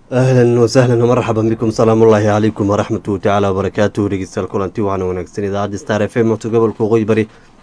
ahlan wasahlan marxaban bikum salaamu ullaahi calaykum waraxmatu tacaala wabarakaatuhu dhegeystayaal kulanti waxaana wanaagsan idaacadda star f m oto gobolka waqooyi bari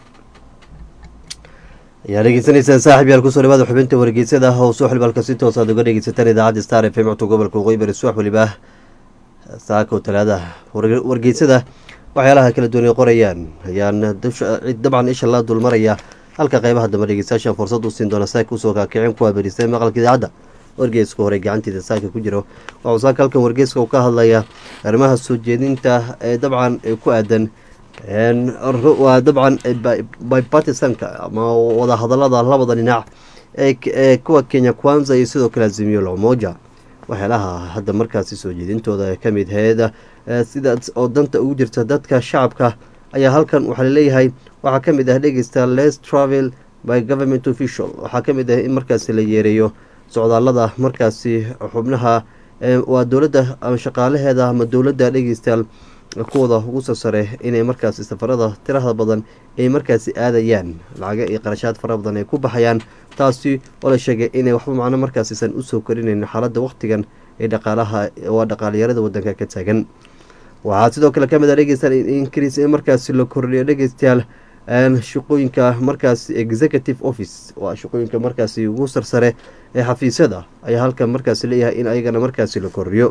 ayaa dhegeysanaysaan saaxib yaal kusoo dhawaada xubinta wargeysada oo soo xilbalka si toos aad uga dhegeysataan idaacadda star f m oto gobolka waqooyi bari subax weliba saako talaada wargeysada waxyaalaha kala duwan ay qorayaan ayaan dabcan isha la dulmaraya halka qeybaha dambe dhegeystayaasha fursad u siin doona saaka usoo kaakicin kuwaa berisay maqalka idaacadda wargeeska hore gacantiida saaka ku jiro waxuu saaka halkan wargeeska uu ka hadlaya arrimaha soo jeedinta ee dabcan ku aadan waa dabcan bipartisanka ama wadahadalada labada dhinac ee kuwa kenya kwanza iyo sidoo kale azimiyo lomoja waxyaalaha hadda markaasi soo jeedintooda ka mid heeda sidaas oo danta ugu jirta dadka shacabka ayaa halkan waxaa laleeyahay waxaa ka mid ah dhegeysta les travel by government official waxaa ka mid ah in markaasi la yeereeyo socdaalada markaasi xubnaha waa dowladda ama shaqaalaheeda ama dowladda dhegeystayaal kuwada ugu soo sare inay markaasi safarada tirada badan ay markaasi aadayaan lacaga iyo qarashaad fara badan ay ku baxayaan taasi oo la sheegay inay waxba macno markaasiisan usoo korinayn xaaladda waqtigan ee dhaqaalaha waa dhaqaalyarada wadanka ka taagan waxaa sidoo kale kamid a dhegeystayaal increase in markaasi la kordhiyo dhegeystayaal shaqooyinka markaasi executive office waa shaqooyinka markaasi ugu sarsare ee xafiisyada ayaa halkan markaasi leeyahay in ayagana markaasi la kordhiyo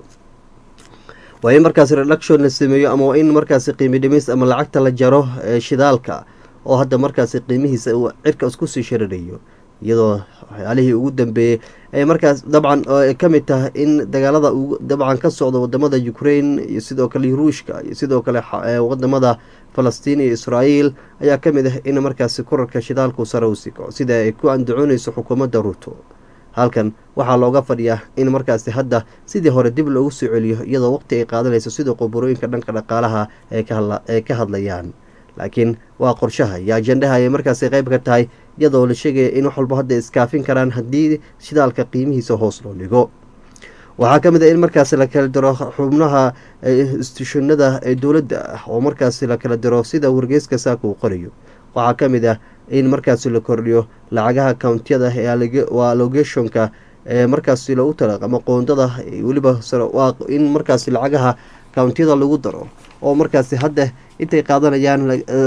waa in markaasi reduction la sameeyo ama waa in markaasi qiimi dhimis ama lacagta la jaro shidaalka oo hadda markaasi qiimihiisa uu cirka isku sii sharirayo iyadoo waxyaalihii ugu dambeeyey ay markaas dabcan ka mid tahay in dagaalada dabcan ka socda wadamada ukraine iyo sidoo kale ruushka iyo sidoo kale wadamada falastiin iyo israael ayaa ka mid ah in markaasi korarka shidaalku sare u siko sida ay ku andacooneyso xukuumadda ruuto halkan waxaa looga fadhiyaa in markaasi hadda sidii hore dib loogu soo celiyo iyadoo waqti ay qaadanayso sida qoborooyinka dhanka dhaqaalaha ay ka hadlayaan laakiin waa qorshaha iyo ajendaha ayay markaasi qeyb ka tahay iyadoo la sheegaya in wax walba hadda iskaafin karaan haddii shidaalka qiimihiisa hoos loo dhigo waxaa ka mid ah in markaasi la kala diro xubnaha istushonada ee dowladda ah oo markaasi la kala diro sida wargeyska saaka uu qorayo waxaa ka mid ah in markaasi la kordhiyo lacagaha kountiyada waa logetionka ee markaasi lagu tala ama qoondada weliba in markaasi lacagaha kountiyada lagu daro oo markaasi hadda intay qaadanayaan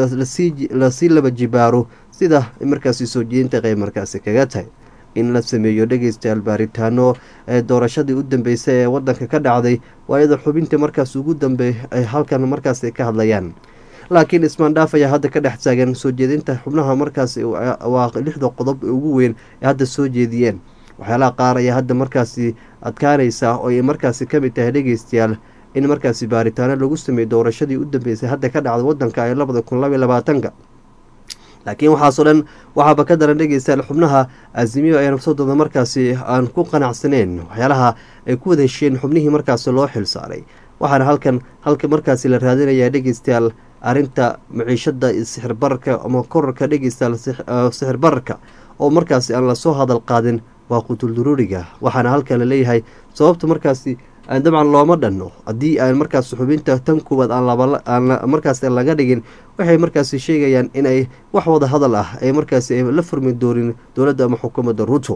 lasii laba jibaaro sida markaasi soo jeedinta qeyb markaasi kaga tahay in la sameeyo dhegeystayaal baaritaano ee doorashadii u dambeysay ee wadanka ka dhacday waa iyadoo xubinta markaas ugu dambeey ay halkan markaas ka hadlayaan laakiin ismaandhaaf ayaa hadda ka dhex taagan soo jeedinta xubnaha markaasi waa lixda qodob ee ugu weyn ee hadda soo jeediyeen waxyaalaha qaar ayaa hadda markaasi adkaanaysa oo ay markaasi kamid tahay dhegeystayaal in markaasi baaritaano lagu sameeyo doorashadii u dambeysay hadda ka dhacda wadanka ee labada kun labaiy labaatanka laakiin waxaasoo dhan waxaaba ka daran dhegeystayaal xubnaha azimiyo ee nafsadooda markaasi aan ku qanacsaneyn waxyaalaha ay ku wada heshiyeen xubnihii markaasi loo xil saaray waxaana halkan halka markaasi la raadinayaa dhegeystayaal arrinta maciishada sixir bararka ama korarka dhegeystayaal sixir bararka oo markaasi aan lasoo hadal qaadin waa qutulduruuriga waxaana halkan laleeyahay sababta markaasi dabcan looma dhanno haddii aan markaas xubinta tan kuwaad aan markaas laga dhigin waxay markaasi sheegayaan inay wax wada hadal ah ay markaasi la furmi doonin dowladda ama xukuumadda ruto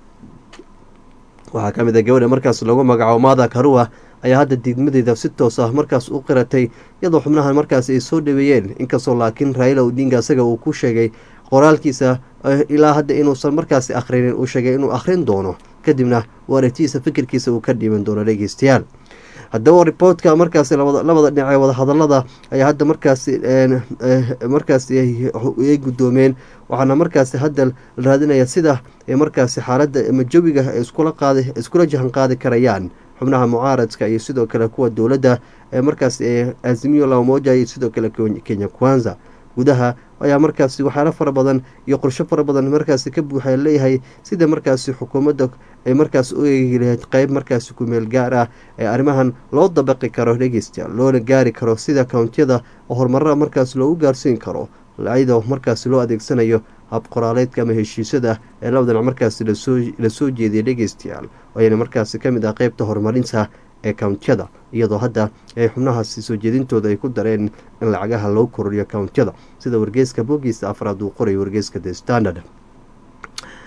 waxaa ka mid a gabadha markaas lagu magacaabo maada karua ayaa hadda diidmadeeda si toos ah markaas u qiratay iyadoo xubnahan markaas ay soo dhaweeyeen inkastoo laakiin raila odinga isaga uu ku sheegay qoraalkiisa ilaa hadda inuusan markaasi akhrinin uu sheegay inuu akhrin doono kadibna waaragtiisa fikirkiisa uu ka dhiiban doono dhegeystayaal haddaba riboortka markaasi labada dhinac ee wadahadalada ayaa hadda markaasi markaasi ay guddoomeen waxaana markaasi hadda la raadinaya sida markaasi xaaladda ama jawiga iskula qaadi iskula jahan qaadi karayaan xubnaha mucaaradka iyo sidoo kale kuwa dowladda ee markaas azimiyo lamoja iyo sidoo kale kenya kwanza gudaha ayaa markaasi waxyaalo fara badan iyo qorsho fara badan markaasi ka buuxa leeyahay sida markaasi xukuumadda ay markaas u eegi lahayd qeyb markaasi kumeel gaar ah ee arrimahan loo dabaqi karo dhegeystayaal loona gaari karo sida kountiyada oo horumarada markaas loogu gaarsiin karo iyadoo markaasi loo adeegsanayo hab qoraaleedka ama heshiisyada ee labada dhinac markaasi lasoo jeediyay dhegeystayaal ayana markaasi kamid ah qeybta horumarinta ee kountiyada iyadoo hadda ay xubnahaasi soo jeedintooda ay ku dareen in lacagaha loo kororiyo kountiyada sida wargeyska bogiisa afraad uu qorayo wargeyska the standard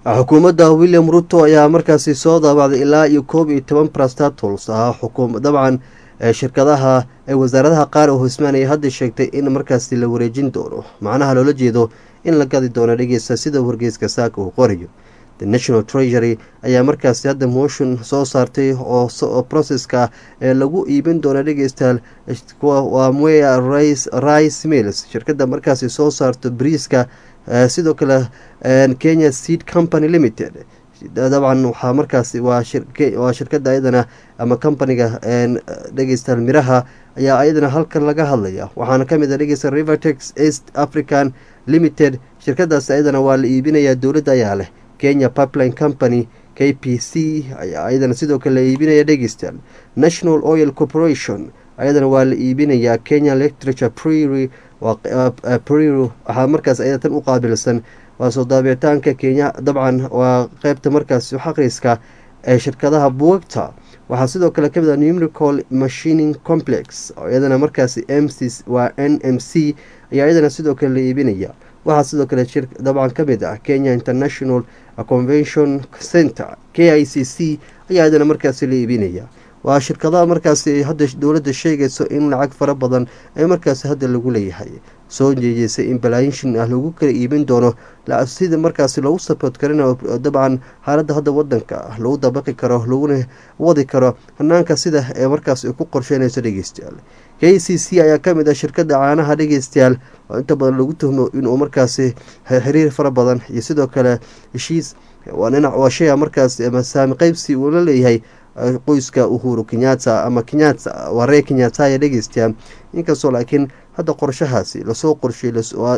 xukuumadda william ruto ayaa markaasi soo daabacday ilaa iyo koob iyo toban prastatols ah dabcan shirkadaha ee wasaaradaha qaar oo hismaaniya hadda sheegtay in markaasi la wareejin doono macnaha loola jeedo in la gadi doono dhegeysta sida wargeyska saaka uu qorayo the national treasury ayaa markaasi hadda motion soo saartay oo processka ee lagu iibin doono dhegeystayaal waa mwea rice mills shirkadda markaasi soo saarto briiska sidoo kale kenya seed company limited dabcan waxaa markaasi waa shirkada ayadana ama companiga dhegeystayaal miraha ayaa ayadana halkan laga hadlaya waxaana kamid a dhegeysta rivertex east african limited shirkadaas ayadana waa la iibinayaa dowladda ayaa leh kenya pipeline company k p c ayaa ayadana sidoo kale la iibinaya dhegeystayaal national oil corporation ayadana waa la iibinayaa kenya literature priri priro waxaa markaas ayada tan u qaabilsan waa soo daabicitaanka kenya dabcan waa qeybta markaas xaqriska ee shirkadaha buugagta waxaa sidoo kale kamid a numerical machining complex iyadana markaasi m c waa n m c ayaa iyadana sidoo kale la iibinaya waxaa sidoo kale dabcan kamid ah kenya international convention center k i c c ayaa iyadana markaasi la iibinaya waa shirkadaha markaasi hadda dowladda sheegayso in lacag fara badan ee markaasi hadda lagu leeyahay soo jeejeysay in balaayinshin ah lagu kala iibin doono sida markaasi loogu saboot karinayo dabcan xaaladda hadda wadanka lagu dabaqi karo laguna wadi karo hanaanka sida ee markaas ku qorsheynayso dhegeystayaal k c c ayaa kamid ah shirkada caanaha dhegeystayaal oo inta badan lagu tuhmo inuu markaasi xiriir fara badan iyo sidoo kale heshiis waa shaya markaas saami qeybsi uu la leeyahay qoyska uhuru kenyatta ama kenyata waa ree kenyataya dhegeystayaa inkastoo laakiin hadda qorshahaasi lasoo qorshay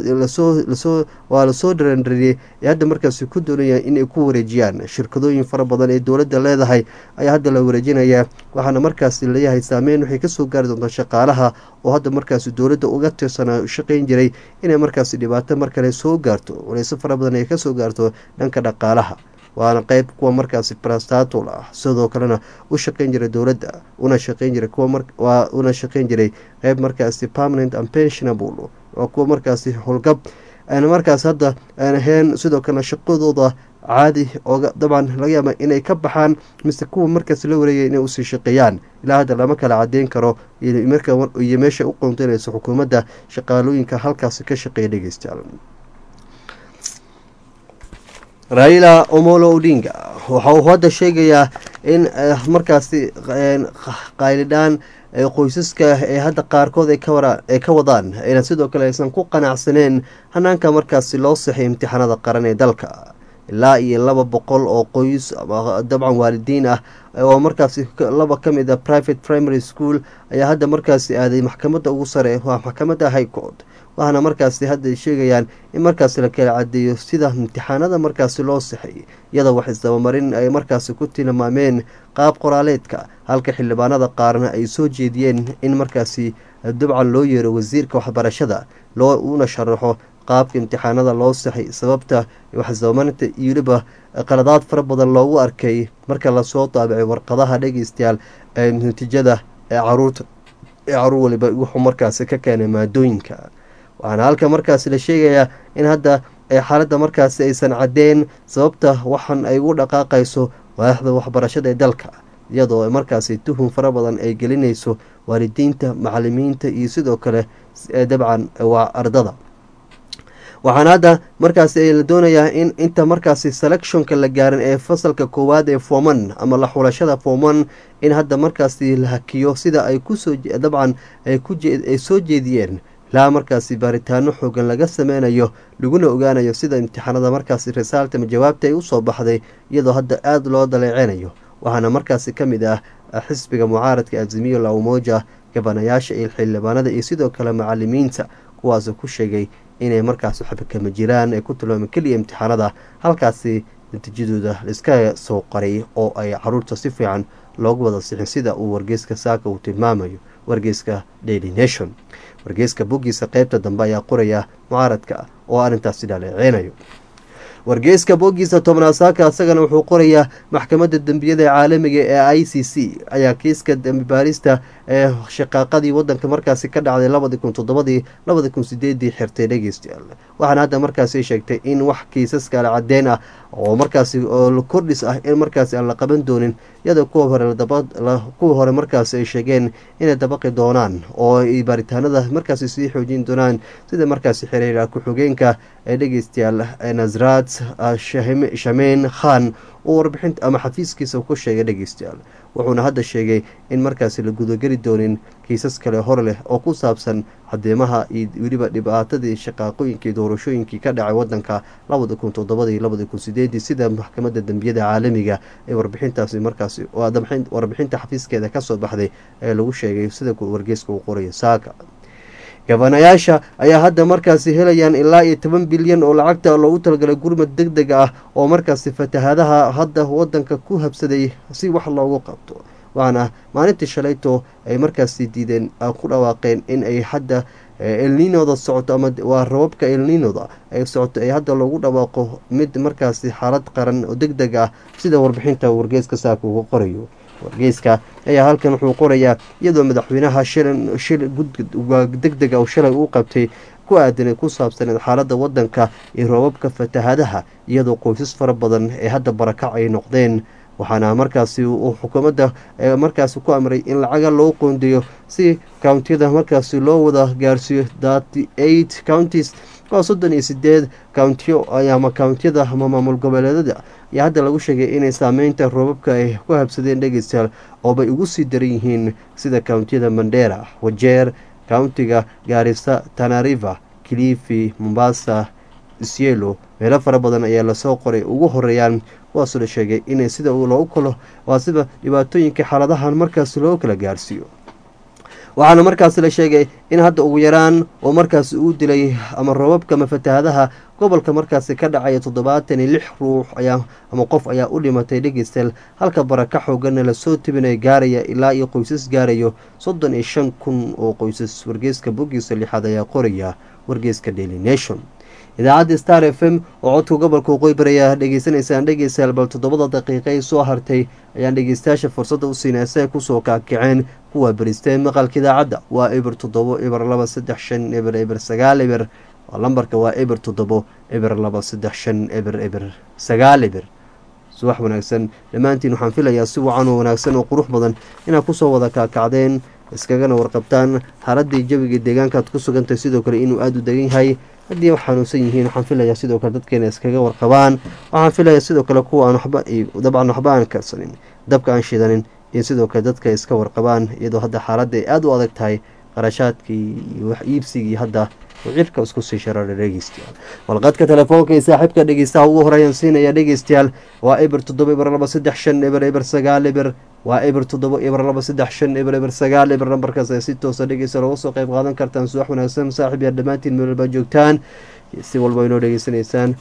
waa lasoo dharandariyey ee hadda markaasi ku doonaya inay ku wareejiyaan shirkadooyin fara badan ee dowladda leedahay ayaa hadda la wareejinayaa waxaana markaasi leeyahay saameyn waxay kasoo gaari doontaa shaqaalaha oo hadda markaasi dowladda uga tirsanaa shaqeyn jiray inay markaasi dhibaato mar kale soo gaarto waleyso fara badan ay kasoo gaarto dhanka dhaqaalaha waana qeyb kuwa markaasi brastatul ah sidoo kalena u shaqeyn jiray dowladda una shaqeyn jiray kuwa una shaqeyn jiray qeyb markaasi permanent and pensionable waa kuwa markaasi howlgab aan markaas hadda aan ahayn sidoo kalena shaqadooda caadi ooga dabcan laga yaaba inay ka baxaan mise kuwa markaas la wareegaya inay usii shaqeeyaan ilaa hadda lama kala cadeyn karo iyo meesha u qoonteynayso xukuumadda shaqaalooyinka halkaasi ka shaqeeya dhegeystayaal raila omolo odinga waxa uu hadda sheegayaa in markaasi qaylidhaan qoysaska ee hadda qaarkood ay ka wadaan ayna sidoo kale aysan ku qanacsaneen hanaanka markaasi loo saxay imtixaanada qaran ee dalka ilaa iyo laba boqol oo qoys dabcan waalidiin ah oo markaasi laba ka mid a private primary school ayaa hadda markaasi aaday maxkamadda ugu sare waa maxkamadda high court waxaana markaasi hadda sheegayaan in markaasi la kala cadeeyo sida imtixaanada markaasi loo saxay iyadoo wax isdabamarin ay markaasi ku tilmaameen qaab qoraaleedka halka xildhibaanada qaarna ay soo jeediyeen in markaasi dabcan loo yeero wasiirka waxbarashada loo una sharaxo qaabka imtixaanada loo saxay sababta waxisdabamarinta iyo weliba qaladaad fara badan loogu arkay marka lasoo daabicay warqadaha dhegeystayaal ee natiijada ee caruurta ee caruur waliba wuxuu markaasi ka keenay maadooyinka waxaana halka markaasi la sheegayaa in hadda xaaladda markaasi aysan caddeyn sababta waxan ay ugu dhaqaaqayso waaxda waxbarashada ee dalka iyadoo markaasi tuhun fara badan ay gelinayso waalidiinta macalimiinta iyo sidoo kale dabcan waa ardada waxaana hadda markaasi la doonayaa in inta markaasi selectionka la gaarin ee fasalka koowaad ee forman ama la xulashada forman in hadda markaasi la hakiyo sida ay kusoo dabcan ay soo jeediyeen ilaa markaasi baaritaano xoogan laga sameynayo laguna ogaanayo sida imtixaanada markaasi risaalta ama jawaabta ay usoo baxday iyadoo hadda aada loo daleeceynayo waxaana markaasi ka mid ah xisbiga mucaaradka azimiyo la umoja gabanayaasha iyo xildhibaanada iyo sidoo kale macalimiinta kuwaasoo ku sheegay inay markaasi waxba kama jiraan ay ku tilmaameen keliya imtixaanada halkaasi natiijadooda laiska soo qaray oo ay caruurta si fiican loogu wada sixin sida uu wargeyska saaka uu tilmaamayo wargeyska daily nation wargeyska boggiisa qeybta dambe ayaa qoraya mucaaradka oo arrintaasi dhaleeceynayo wargeyska boggiisa tobnaad saaka isagana wuxuu qorayaa maxkamadda dembiyada caalamiga ee i c c ayaa kiiska dembi baarista ee shaqaaqadii wadanka markaasi ka dhacday labadii kun toddobadii labadii kun sideedii xirtay dhegeystayaal waxaana hadda markaasi sheegtay in wax kiisas kale cadeen ah oo markaasi oo kordhis ah in markaasi aan la qaban doonin iyadoo kuwa hore kuwa hore markaasi ay sheegeen inay dabaqi doonaan oo ay baaritaanada markaasi sii xoojin doonaan sida markaasi xiriira ku-xigeenka ee dhegeystayaal nasraad shameyn khan uu warbixinta ama xafiiskiisa ku sheegay dhegeystayaal wuxuuna hadda sheegay in markaasi la gudageli doonin kiisas kale hor leh oo ku saabsan cadeemaha iyo weliba dhibaatadii shaqaaqooyinkii doorashooyinkii ka dhacay wadanka labada kun toddobada iyo labada kun sideedii sida maxkamadda dembiyada caalamiga ee warbixintaasi markaasi warbixinta xafiiskeeda kasoo baxday ee lagu sheegay sida wargeyska uu qorayo saaka gabanayaasha ayaa hadda markaasi helayaan ilaa iyo toban bilyan oo lacagta loogu talagalay gurmad deg deg ah oo markaasi fatahaadaha hadda wadanka ku habsaday si wax loogu qabto waxaana maalintii shalayto ay markaasi diideen ku dhawaaqeen in ay hadda elninoda socoto ama waa rababka elninoda ay socoto ee hadda loogu dhawaaqo mid markaasi xaalad qaran oo deg deg ah sida warbixinta wargeeska saaka uga qorayo wargeyska ayaa halkan wuxuu qorayaa iyadoo madaxweynaha shil deg dega oo shalay uu qabtay ku aadanay ku saabsaneed xaaladda wadanka iyo roobabka fatahaadaha iyadoo qoysas fara badan ee hadda barakac ay noqdeen waxaana markaasi uu xukuumadda markaasi ku amray in lacaga loo qoondeeyo si kountiyada markaasi loo wada gaarsiiyo thirty eight counties waa soddon iyo sideed countiyo ama countiyada ama maamul goboleedada ayaa hadda lagu sheegay inay saameynta roobabka ay ku habsadeen dhegeystayaal oobay ugu sii daran yihiin sida countiyada mandera wajeer countiga gaarisa tanariva kilifi mombasa isyelo meelo fara badan ayaa lasoo qoray ugu horeeyaan kuwaasoo la sheegay inay sida loogu kalo waa sida dhibaatooyinka xaaladahan markaasi loo kala gaarsiiyo waxaana markaasi la sheegay in hadda ugu yaraan oo markaasi uu dilay ama roobabka ama fatahaadaha gobolka markaasi ka dhacaya toddobaatan iyo lix ruux ayaa ama qof ayaa u dhimatay dhegeystayaal halka baraka xoogana lasoo tibinay gaaraya ilaa iyo qoysas gaarayo soddon iyo shan kun oo qoysas wargeyska boggiisa lixaad ayaa qoraya wargeyska daily nation idaacadda star f m oo codka gobolka waqooyi ayaa dhegeysanaysaan dhegeystayaal bal toddobada daqiiqa ay soo hartay ayaan dhegeystayaasha fursadda u siinay si ay kusoo kaakaceen kuwa beristeen maqalka idaacadda waa eber toddobo eber laba saddex shan eber eber sagaal eber lambarka waa eber toddobo eber laba saddex shan eber eber sagaal eber subax wanaagsan dhammaantiin waxaan filayaa si wacan oo wanaagsan oo qurux badan inaad kusoo wada kaakacdeen iskagana warqabtaan xaaladii jawiga deegaankaad ku sugantahay sidoo kale inuu aada u degan yahay haddii xanuunsan yihiin waxaan filayaa sidoo kale dadkeena iskaga warqabaan waxaan filayaa sidoo kale kuwa aan waxba dabcan waxba aan karsanin dabka aan shidanin iyo sidoo kale dadka iska warqabaan iyadoo hadda xaaladda ay aada u adag tahay qarashaadkii iyo wax iibsigii hadda uu cirka isku sii shararay dhegeystayaal walqadka telefoonka iyo saaxiibka dhegeystaha ugu horeeyaan siinaya dhegeystayaal waa eber toddoba eber laba saddex shan eber eber sagaal eber waa eber toddoba eber laba saddex shan eber eber sagaal eber nambarkaas ay si toosa dhegeysta looga soo qayb qaadan kartaan subax wanaagsan saaxiib yaa dhammaantiin meel walbaa joogtaan si walba inoo dhegeysanaysaan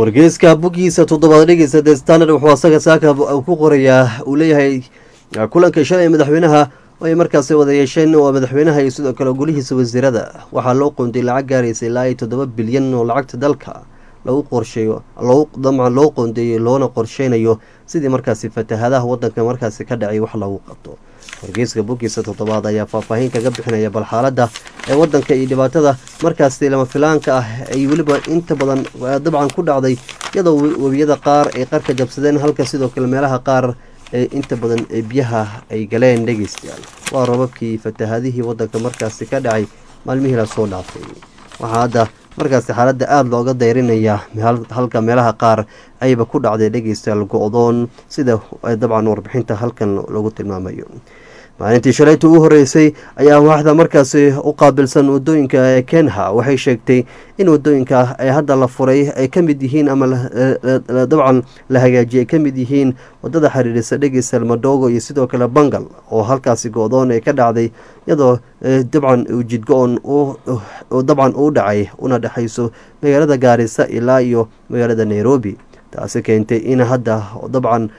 wargeyska buggiisa toddobaad dhegeysa the standard wuxuu asaga saaka ku qorayaa uu leeyahay kulanka shalay madaxweynaha ay markaasi wada yeesheen waa madaxweynaha iyo sidoo kale golihiisa wasiirada waxaa loo qoonday lacag gaaraysa ilaa iyo toddoba bilyan oo lacagta dalka lagu qorsheeyo dabcan loo qoondeeyo loona qorsheynayo sidii markaasi fatahadaha wadanka markaasi ka dhacay wax lagu qabto wargeyska buggiisa toddobaad ayaa faahfaahin kaga bixinaya bal xaaladda ee wadanka iyo dhibaatada markaasi lama filaanka ah ay weliba inta badan dabcan ku dhacday iyadoo webiyada qaar ay qarka jabsadeen halka sidoo kale meelaha qaar ee inta badan ee biyaha ay galeen dhegeystayaal waa robabkii fatahadihii wadanka markaasi ka dhacay maalmihii lasoo dhaafay waxaa hadda markaasi xaaladda aada looga dayrinaya halka meelaha qaar ayba ku dhacday dhegeystayaal go-doon sida dabcan warbixinta halkan lagu tilmaamayo maalintii shalayta ugu horeysay ayaa waaxda markaasi u qaabilsan wadooyinka ee kenha waxay sheegtay in wadooyinka ee hadda la furay ay ka mid yihiin ama dabcan la hagaajiyay ay ka mid yihiin wadada xiriirisa dhegeystayaal madogo iyo sidoo kale bangal oo halkaasi go-doon ee ka dhacday iyadoo dabcan jidgo-on dabcan uu dhacay una dhexayso magaalada gaarisa ilaa iyo magaalada nairobi taasi keentay in hadda dabcan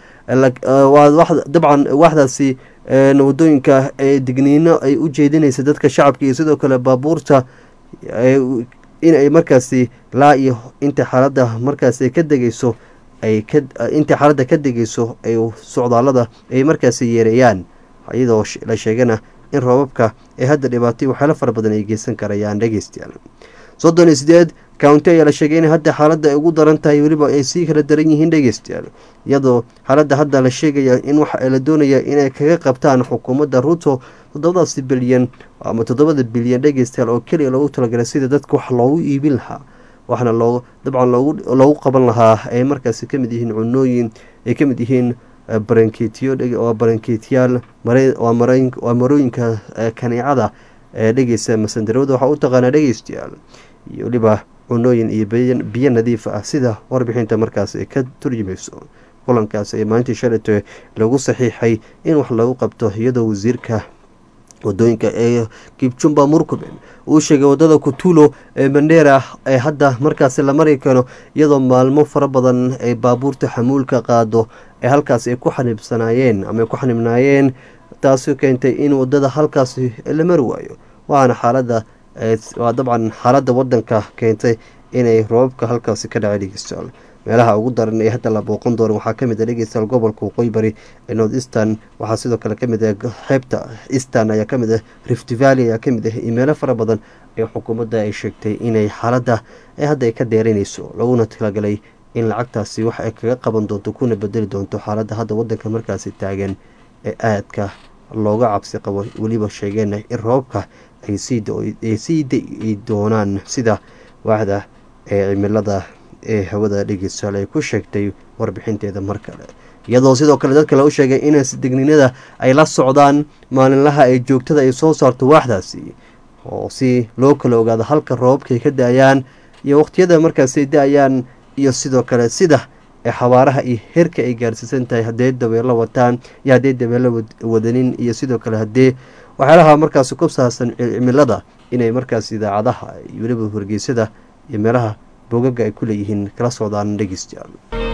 dabcan waaxdaasi wadooyinka ee digniino ay u jeedinaysa dadka shacabka iyo sidoo kale baabuurta in ay markaasi laa iyo inta xaaladda markaasi ka degeyso ay inta xaaladda ka degeyso ay socdaalada ay markaasi yeereeyaan iyadoo la sheegana in roobabka ee hadda dhibaatay waxyaalo fara badan ay geysan karayaan dhegeystayaal soddon iyo sideed county ayaa la sheegay in hadda xaaladda ay ugu daran tahay weliba ay sii kala daran yihiin dhegeystayaal iyadoo xaaladda hadda la sheegaya in waxa la doonaya inay kaga qabtaan xukuumadda ruto toddobadaasi bilyan ama toddobada bilyan dhegeystayaal oo keliya loogu talagalay sida dadka wax loogu iibin lahaa waxna loo dabcan loogu qaban lahaa ay markaasi kamid yihiin cunooyin ay kamid yihiin barankeetiyo waa barankeetiyaal waa marooyinka kaneecada ee dhegeysta masandarawada waxaa u taqaanaa dhegeystayaal iyo weliba cunooyin iyo biyo nadiif ah sida warbixinta markaas ay ka turjumayso kulankaas ee maalintii shalayto lagu saxiixay in wax lagu qabto iyadoo wasiirka wadooyinka ee kibjumba murkuben uu sheegay wadada kutulo ee mandheera ee hadda markaasi la mari karo iyadoo maalmo fara badan ay baabuurta xamuulka qaado ee halkaasi ay ku xanibsanaayeen ama ay ku xanibnaayeen taasi keentay in wadada halkaasi la mari waayo waana xaalada waa dabcan xaaladda wadanka keentay inay roobabka halkaasi ka dhacay dhegeystayaal meelaha ugu daran ee hadda la booqan doono waxaa kamid a dhegeystayaal gobolka waqooyi bari ee north eastern waxaa sidoo kale kamid ah xeebta eastern ayaa kamid ah rift valley ayaa kamid ah iyo meelo fara badan ee xukuumadda ay sheegtay inay xaaladda ee hadda ay ka deerinayso laguna talagalay in lacagtaasi wax ay kaga qaban doonto kuna bedeli doonto xaaladda hadda wadanka markaasi taagan ee aadka looga cabsi qabo weliba sheegeen in roobabka ay sii da-i doonaan sida waaxda ee cimilada ee hawada dhegeystayaal ay ku sheegtay warbixinteeda mar kale iyadoo sidoo kale dad kale u sheegay in digninada ay la socdaan maalinlaha ay joogtada ay soo saarto waaxdaasi oo si loo kala ogaado halka roobabkaay ka da-ayaan iyo waqtiyada markaasay da-ayaan iyo sidoo kale sida ee xabaaraha iyo heerka ay gaarsiisan tahay haddee dabeelo wataan iyo haddee dabeelo wadanin iyo sidoo kale haddee waxyaalaha markaasi ku saabsan cimilada inay markaas idaacadaha iyo weliba wargeysyada iyo meelaha bogaga ay ku leeyihiin kala socdaan dhegeystayaal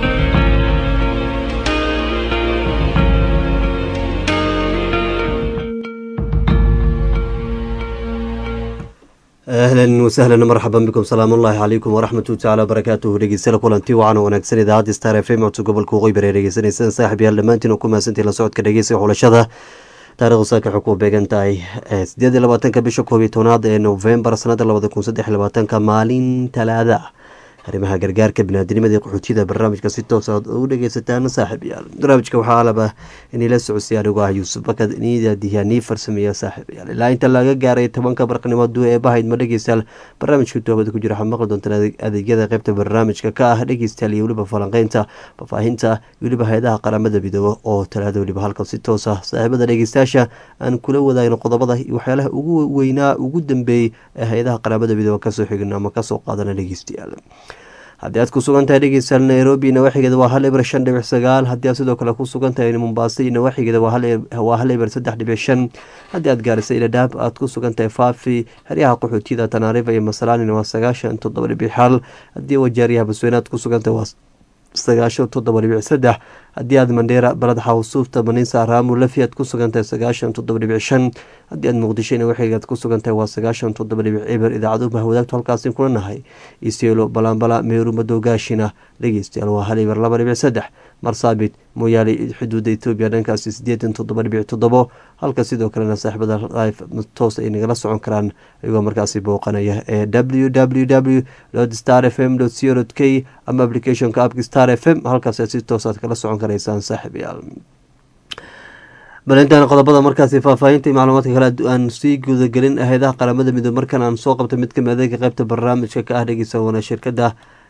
ahlan wasahlan marxaban bikum salaam ullaahi calaykum waraxmatu tacala wabarakaatuhu dhegeystayaal kulanti wacan wanaagsan idaacadda star f m codka gobolka waqooyi bari dhegeysanaysaan saaxib yaal dhammaantiin oo ku mahadsantii la socodka dhegeysiga xulashada taarikhdu saaka waxay ku beegan tahay sideed iyo labaatanka bisha koob iyo tobnaad ee novembar sanada labada kun saddex iyo labaatanka maalin talaada arrimaha gargaarka binaadinimada qaxootiyada barnaamijka si toos aad ugu dhegeysataan saaxiib yaal barnaamijka waxaa alaba inila socodsiya anigu ah yuusuf bakad niidadiya nii farsameeya saaxiib yaal ilaa inta laga gaaray tobanka barqnimo duu ee bahayd ma dhegeystayaal barnaamijka toobada ku jira waxaad maqli doontaan adeegyada qeybta barnaamijka ka ah dhegeystayaal iyo weliba falanqeynta faahfaahinta weliba hay-adaha qaramada midoobe oo talaada weliba halkan si toos ah saaxiibada dhegeystayaasha aan kula wadaagno qodobada iyo waxyaalaha ugu weynaa ugu dambeeyey ee hay-adaha qaramada midoobe kasoo xigno ama kasoo qaadana dhegeystayaal haddii aad ku sugan tahay dhegeystayaal nairobi nawaaxigeeda waa hal eber shan dhibic sagaal haddii aad sidoo kale ku sugan tahay mombaaso iyo nawaaxigeeda waa hal eber saddex dhibic shan haddii aad gaarisa iladhaab aad ku sugan tahay faafi heryaha qaxootiyada tanaarifa iyo masalaanin waa sagaashan toddoba dhibic xal haddii wajaariyaha basweyne aad ku sugan tahay waa sagaashan toddoba dhibic saddex haddii aad mandheera balad xawsuufta maniisa raamu lafi aad ku sugan tahay sagaashan toddoba dhibic shan haddii aad muqdisho nawaaxigeed ku sugan tahay waa sagaashan toddoba dhibic eber idaacadu mahwadaagtu halkaasi kula nahay iseelo balaanbala meeru madowgaashina dhegeystayaal waa hal eber laba dhibic saddex marsaabit mooyaale xuduudda etoobiya dhankaasi sideetan toddoba dhibic toddobo halka sidoo kalena saaxiibada life toos ay nagala socon karaan iyagoo markaasi booqanaya ee w w w star f m co k ama applicationka apki star f m halkaas si toosaad kala socon karaysaan saaxiibayaal balintan qodobada markaasi faahfaahinta macluumaadka kale aan sii gudagelin aheedaha qaramada midoob markan aan soo qabta mid kamid adeega qeybta barnaamijka ka ah dhegeysa wana shirkada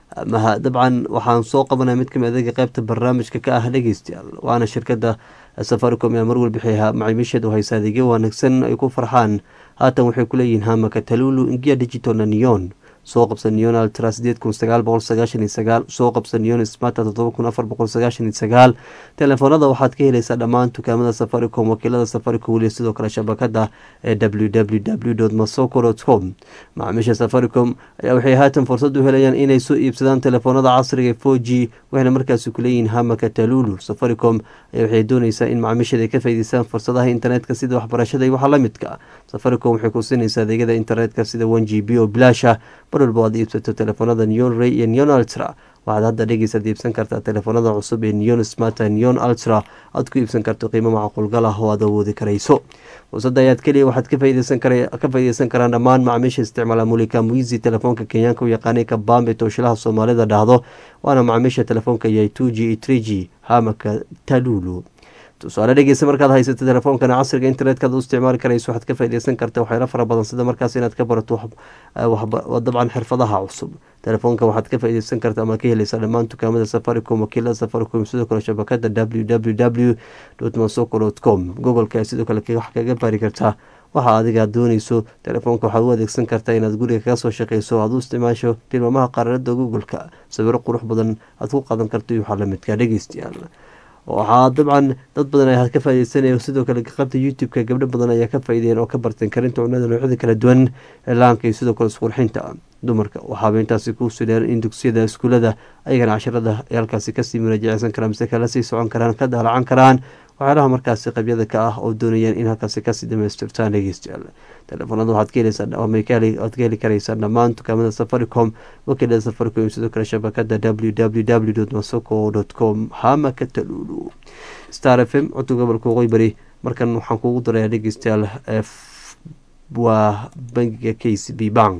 dabcan waxaan soo qabanaya mid kamid adeega qeybta barnaamijka ka ah dhegeystayaal waana shirkada safaricom ee marwal bixiya macaamiisheed oo haysa adeegyo wanaagsan ay ku farxaan haatan waxay kuleeyihiin hamaka talulu ingiya digital na neon soo qabsa neon altra sideed kun sagaal boqol sagaashan iyo sagaal soo qabsa neon smata toddoba kun afar boqol sagaashan iyo sagaal telefoonada waxaad ka helaysaa dhammaan dukaamada safaricom wakiilada safaricom weliya sidoo kale shabakada ee w w w masoko com macaamiisha safaricom ayaa waxay haatan fursad u helayaan inay soo iibsadaan telefoonada casriga four g waxayna markaasi kuleeyihiin hamaka talulu safaricom ayaa waxay dooneysaa in macaamiisheeda ay ka faa'iideystaan fursadaha internetka sida waxbarashada iyo waxa la midka safaricom waxay ku siinaysaa adeegyada internetka sida one g b oo bilaasha mar walba aad iibsato telefoonada neon ray iyo neon ultra waxaad hadda dhegeysaad iibsan kartaa telefoonada cusub ee neon smata neon ultra aad ku iibsan karto qiimo macquulgal ah oo aad awoodi karayso fursadda ayaad keliya waxaad ka faa'iideysan karaan dhammaan macaamiisha isticmaala mulika muizi telefoonka kenyaanka u yaqaanay kabambe tooshilaha soomaalida dhahdo waana macaamiisha telefoonka yahay two g iyo tree g hamaka talulu tusaale dhegeysa markaad haysato telefoonkan casriga internetka ad u isticmaali karayso waxaad ka faaideysan karta waxyaalo fara badan sida markaas inaad ka barato dabcan xirfadaha cusub telefoonka waxaad ka faaideysan karta ama ka heleysaa dhammaan dukaamada safaricom wakiilada safaricom sidoo kale shabakada w w w masoko com gobolka sidoo kale wax kaga baari kartaa waxa adiga dooneyso telefoonka waxaad u adeegsan kartaa inaad guriga kaga soo shaqeyso aad u isticmaasho tilmaamaha qaranada googolka sawiro qurux badan aad ku qadan karto iyo waxaa lamidka dhegeystayaal waxaa dabcan dad badan ayaa ka faaideysanaya sidoo kale qabta youtube-ka gabdho badan ayaa ka faaideen oo ka barteen karinta cunada noocyada kala duwan laanka iyo sidoo kale isqurxinta dumarka waxaaba intaasi ku sidheen in dugsiyada iskuulada ayagana casharada ay halkaasi kasii muraajaceysan karaan mise kala sii socon karaan ka daalacan karaan waxyaalaha markaasi qabyada ka ah oo doonayaan in halkaasi kasii dhamaystirtaan dhegeystayaal telefoonada waxaad ka heleysaad ka heli karaysaa dhammaan dukaamada safaricom wakiilada safaricom sidoo kale shabakada w w w masoko com hamaka talulu star f m codka gobolka waqooyi bari markan waxaan kugu darayaa dhegeystayaal waa bangiga k c b bank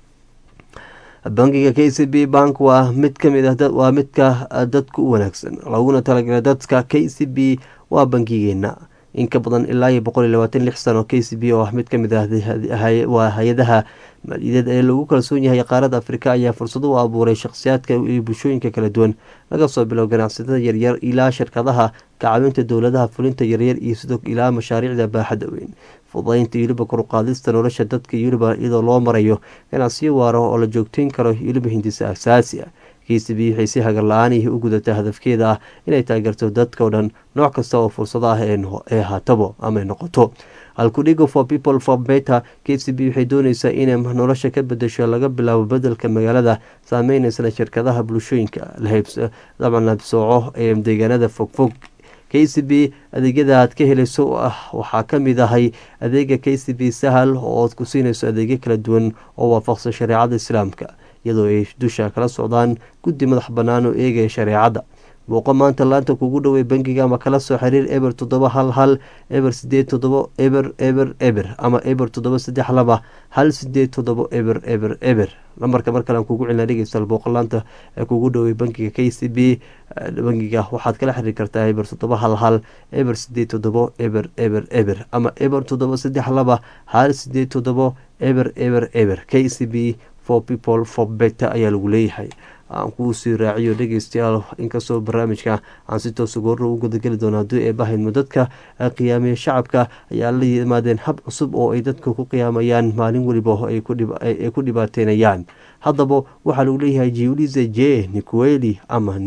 bangiga k c b bank waa mid kamid ah waa midka dadka u wanaagsan laguna talagalay dadka k c b waa bangigeena in ka badan ilaa iyo boqol iyo labaatan lix sano k c b oo ah mid kamid ah waa hay-adaha maaliyadeed ee lagu kalsoon yahay qaarada afrika ayaa fursado u abuuray shakhsiyaadka iyo bulshooyinka kala duwan laga soo bilow ganacsatada yaryar ilaa shirkadaha kacawinta dowladaha fulinta yaryar iyo sidoo ilaa mashaariicda baaxadda weyn fudaynta yuliba koruqaadista nolosha dadka yuliba iyadoo loo marayo ganacsiyo waara oo la joogteyn karo yuliba hindisa asaasi ah k c b waxay si hagar la-aanihii u gudataa hadafkeeda ah inay taageerto dadkao dhan nooc kasta oo fursado ah ee haatabo ama ay noqoto halkudhigo for people for better k c b waxay dooneysaa inay nolosha ka bedesho laga bilaabo bedelka magaalada saameyneysa shirkadaha bulshooyinka dabcan labsooco ee deegaanada fogfog k c b adeegyada aad ka helayso ah waxaa kamid ahay adeega k c b sahal oo aad ku siinayso adeegyo kala duwan oo waafaqsan shareecada islaamka iyadoo ay dusha kala socdaan guddi madax bannaan oo eegaya shareecadda booqo maanta laanta kugu dhowey bangiga ama kala soo xiriir eber toddoba hal hal eber sideed toddobo eber eber eber ama eber toddoba saddex laba hal sideed toddobo eber eber eber lambarka mar kale aan kugu celina dhegeystaal booqo laanta ee kugu dhowey bangiga k c b bangiga waxaad kala xiriir kartaa eber toddoba hal hal eber sideed toddobo eber eber eber ama eber toddoba saddex laba hal sideed toddobo eber eber eber k c b for people for better ayaa lagu leeyahay aan kuu sii raaciyo dhegeystayaal inkastoo barnaamijka aan si toosa goorro u gudageli doono haddii ay bahayno dadka qiyaamiya shacabka ayaa la yimaadeen hab cusub oo ay dadka ku qiyaamayaan maalin weliba ay ku dhibaateynayaan haddaba waxaa lagu leeyahay jiulize j nicueli ama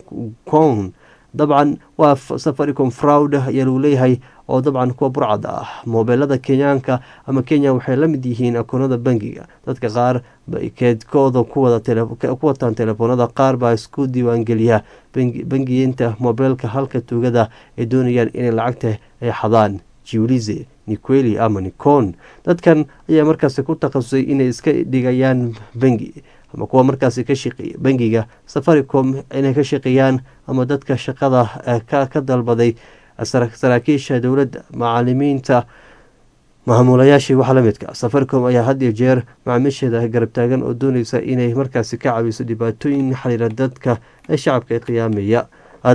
newcon dabcan waa safaricom fraud ayaa lagu leeyahay oo dabcan kuwa burcad ah moobeelada kenyaanka ama kenya waxay la mid yihiin akoonada bangiga dadka qaar keedkooda ku wataan telefoonada qaar baa isku diiwaangeliya bangiyeynta moobeelka halka tuugada ay doonayaan inay lacagta ay xadaan jiulize niqueli ama nicon dadkan ayaa markaasi ku takhasusay inay iska dhigayaan bangi ama kuwa markaasi ka shaqeeya bangiga safaricom inay ka shaqeeyaan ama dadka shaqada ka dalbaday saraakiisha dowladda macalimiinta maamulayaashii waxa la midka safaricom ayaa had iyo jeer macaamiisheeda garab taagan oo dooneysa inay markaasi ka caawiso dhibaatooyin xiriira dadka ee shacabka ee qiyaamaya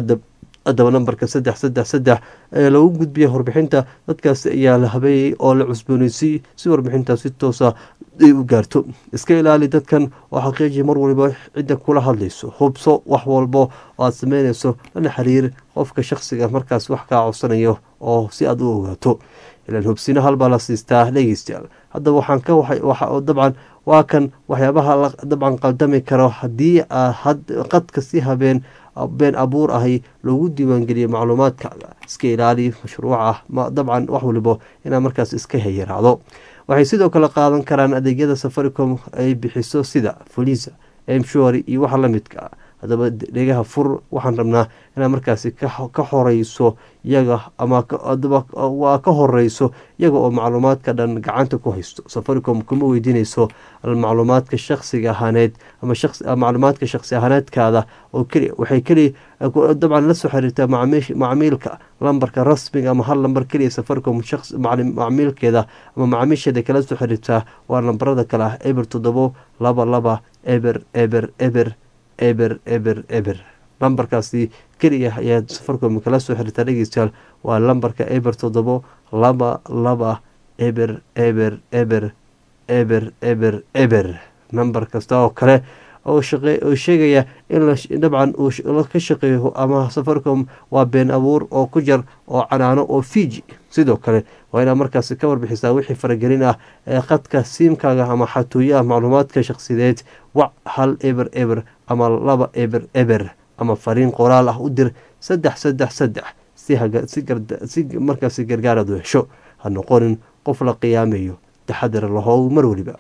haddaba nambarka saddex saddex saddex ee lagu gudbiya warbixinta dadkaasi ayaa la habeeyey oo la cusbooneysiy si warbixinta si toosa ay u gaarto iska ilaali dadkan oo xaqiiji mar waliba cidda kula hadlayso hubso wax walbo oo aada sameyneyso lana xiriir qofka shaqsiga markaas wax kaa codsanayo oo si aada u ogaato ilaan hubsino halbaa la siistaa dhegeystayaal haddaba waxaan ka dabcan waa kan waxyaabaha dabcan qaldami karo haddii qadka si habeen been abuur ahi loogu diiwaangeliyo macluumaadkaaga iska ilaali mashruuca dabcan wax walibo inaa markaas iska hayaraacdo waxay sidoo kale qaadan karaan adeegyada safaricom ay bixiso sida folisa mshori iyo waxa la midka haddaba dhegaha fur waxaan rabnaa inaa markaasi ka horeyso iyaga ama waa ka horeyso iyaga oo macluumaadka dhan gacanta ku haysto safaricom kuma weydiineyso macluumaadka shaqsiga ahaaneed ama macluumaadka shaqsi ahaaneedkaada oo keliya waxay keliya dabcan la soo xiriirtaa macmiilka lambarka rasmiga ama hal lambar keliya safaricom macmiilkeeda ama macaamiisheeda kala soo xiriirtaa waa lambarada kale ah eber toddobo laba laba eber eber eber eber eber eber lambarkaasi keliya ayaa safaricom kala soo xiriirtaa dhegeystayaal waa lambarka eber toddobo laba laba eber eber eber eber eber eber nambar kasta oo kale oo sheegaya in dabcan uu ka shaqeeyo ama safaricom waa been abuur oo ku jar oo canaano oo fiji sidoo kale waa inaa markaasi ka warbixisaa wixii faragelin ah ee qadka siimkaaga ama xatooyaha macluumaadka shaqsideed wac hal eber eber ama laba eber eber ama fariin qoraal ah u dir saddex saddex saddex si markaasi gargaarad u hesho ha noqonin qof la qiyaamayo taxadar lahow mar weliba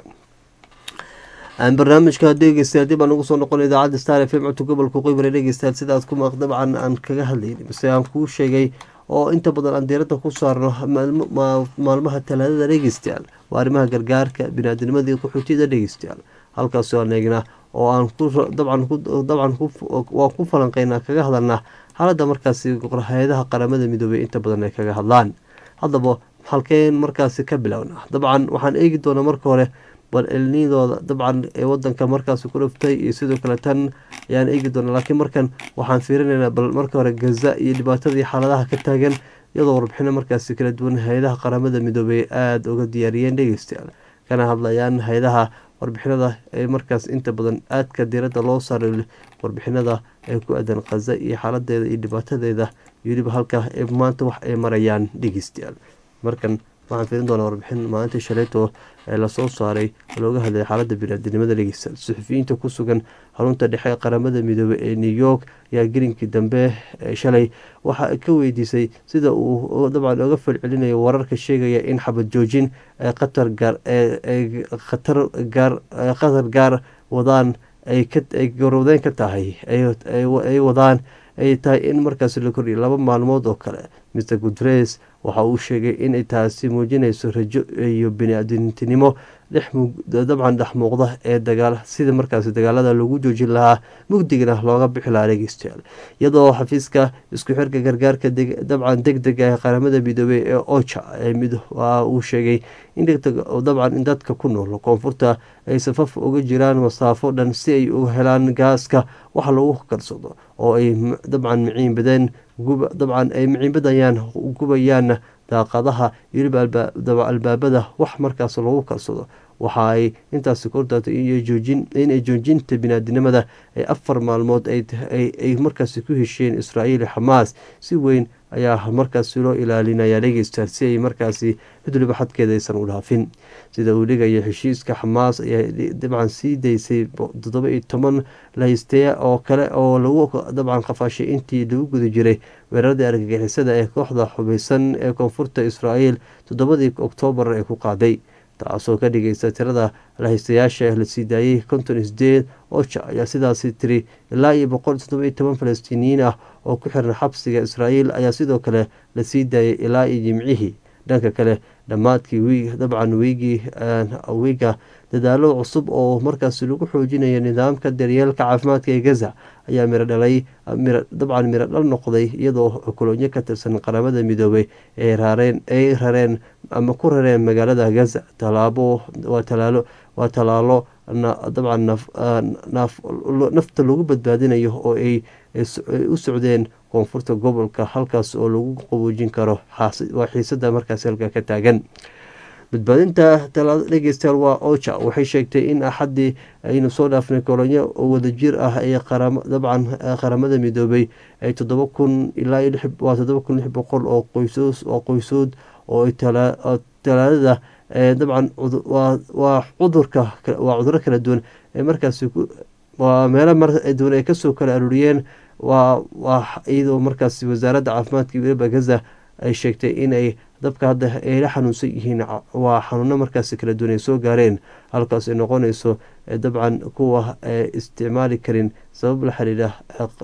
barnaamijka dhegeystayaal dib aan ugu soo noqon idaacadda star f m codka gobolka qoybare dhegeystayaal sidaas kuma dabcan aan kaga hadlayni base aan kuu sheegay oo inta badan aan diiradda ku saarno maalmaha talaadada dhegeystayaal waa arrimaha gargaarka biniaadnimadii qaxootiyada dhegeystayaal halkaasoo aan eegnaa oo aan dabcan waan ku falanqeynaa kaga hadalnaa xaaladda markaasi hay-adaha qaramada midoobey inta badan ay kaga hadlaan haddaba halkeen markaasi ka bilowna dabcan waxaan eegi doonaa marka hore bal elnidooda dabcan ee wadanka markaasi ku dhaftay iyo sidoo kale tan ayaan eegi doonaa laakiin markan waxaan fiirinaynaa bal marka hore gaza iyo dhibaatadii xaaladaha ka taagan iyadoo warbixino markaasi kala duwan hay-adaha qaramada midoobey aada uga diyaariyeen dhegeystayaal kana hadlayaan hay-adaha warbixinada ee markaas inta badan aadka diiradda loo saaray warbixinada ee ku aadan khaza iyo xaaladeeda iyo dhibaatadeeda iyo weliba halka ee maanta wax ay marayaan dhegeystayaal markan waxaan fiirin doonaa warbixin maalinta shalayto ee lasoo saaray oo looga hadlay xaaladda biniaadinimada dhegeystayaal suxufiyiinta ku sugan xarunta dhexe ee qaramada midoobey ee new york ayaa gelinkii dambe shalay waxa ka weydiisay sida uu dabcan oga falcelinayo wararka sheegaya in xabad joojin qatar gaar khatar gaar qatar gaar wadaan ay garowdeyn ka tahay ay wadaan ay tahay in markaas la kordhiyo laba maalmood oo kale mr guteres waxa uu sheegay inay taasi muujinayso rajo iyo bini-aadintinimo dabcan dhex muuqda ee dagaal sida markaas dagaalada lagu joojin lahaa mugdigana looga bixi lahaa dhegeystayaal iyadoo xafiiska isku xirka gargaarka dabcan deg dega ee qaramada midoobey ee oja uu sheegay dabcan in dadka ku nool koonfurta ay safaf uga jiraan masaafo dhan si ay u helaan gaaska wax lagu karsado oo ay dabcan miciin badeen dabcan ay miciinbadayaan gubayaan daaqadaha weliba albaabada wax markaas lagu karsado waxa ay intaasi kordaatay inay joojinta binaadinimada ay afar maalmood ay markaasi ku hesheen israa'iil xamaas si weyn ayaa markaasi loo ilaalinaya dhegeysta si ay markaasi mid waliba xadkeeda aysan u dhaafin sida uu dhigaya heshiiska xamaas ayaa dabcan sii daysay toddoba iyo toban lahaysteya oo kale oo lagu dabcan qafaashay intii lagu guda jiray weeraradii argagixisada ee kooxda xubeysan ee koonfurta israa'iil toddobadii oktoobar ee ku qaaday taasoo ka dhigaysa tirada lahaystayaasha la sii daayay konton isdeed oja ayaa sidaasi tiri ilaa iyo boqol toddoba iyo toban falastiiniyiin ah oo ku xiran xabsiga israa'iil ayaa sidoo kale la sii daayay ilaa iyo jimcihii dhanka kale dhammaadkii wiig dabcan wiigii wiiga dadaalo cusub oo markaasi lagu xoojinayo nidaamka daryeelka caafimaadka ee gaza ayaa miro dhalay dabcan miro dhal noqday iyadoo kolonyo ka tirsan qaramada midoobay ay rareen ay rareen ama ku rareen magaalada gaza talaabo waa talaalo waa talaalo dabcan nafta lagu badbaadinayo oo ay u socdeen koonfurta gobolka halkaas oo lagu qaboojin karo waa xiisada markaasi halka ka taagan badbaadinta talaado dhegeystayaal waa oja waxay sheegtay in axaddii aynu soo dhaafnay kolonyo wadajir ah ee dabcan qaramada midoobay ay toddoba kun ilaa waa toddoba kun lix boqol oo qoysoos oo qoysood oo talaadada dabcan waa cudurka waa cuduro kala duwan ee markaasi waa meelo marduwan ay kasoo kala aruuriyeen waa waa iyadoo markaasi wasaaradda caafimaadka weliba gaza ay sheegtay inay dabka hadda ay la xanuunsan yihiin waa xanuuno markaasi kala duwan ay soo gaareen halkaas ay noqonayso dabcan kuwa isticmaali karin sabab la xiriira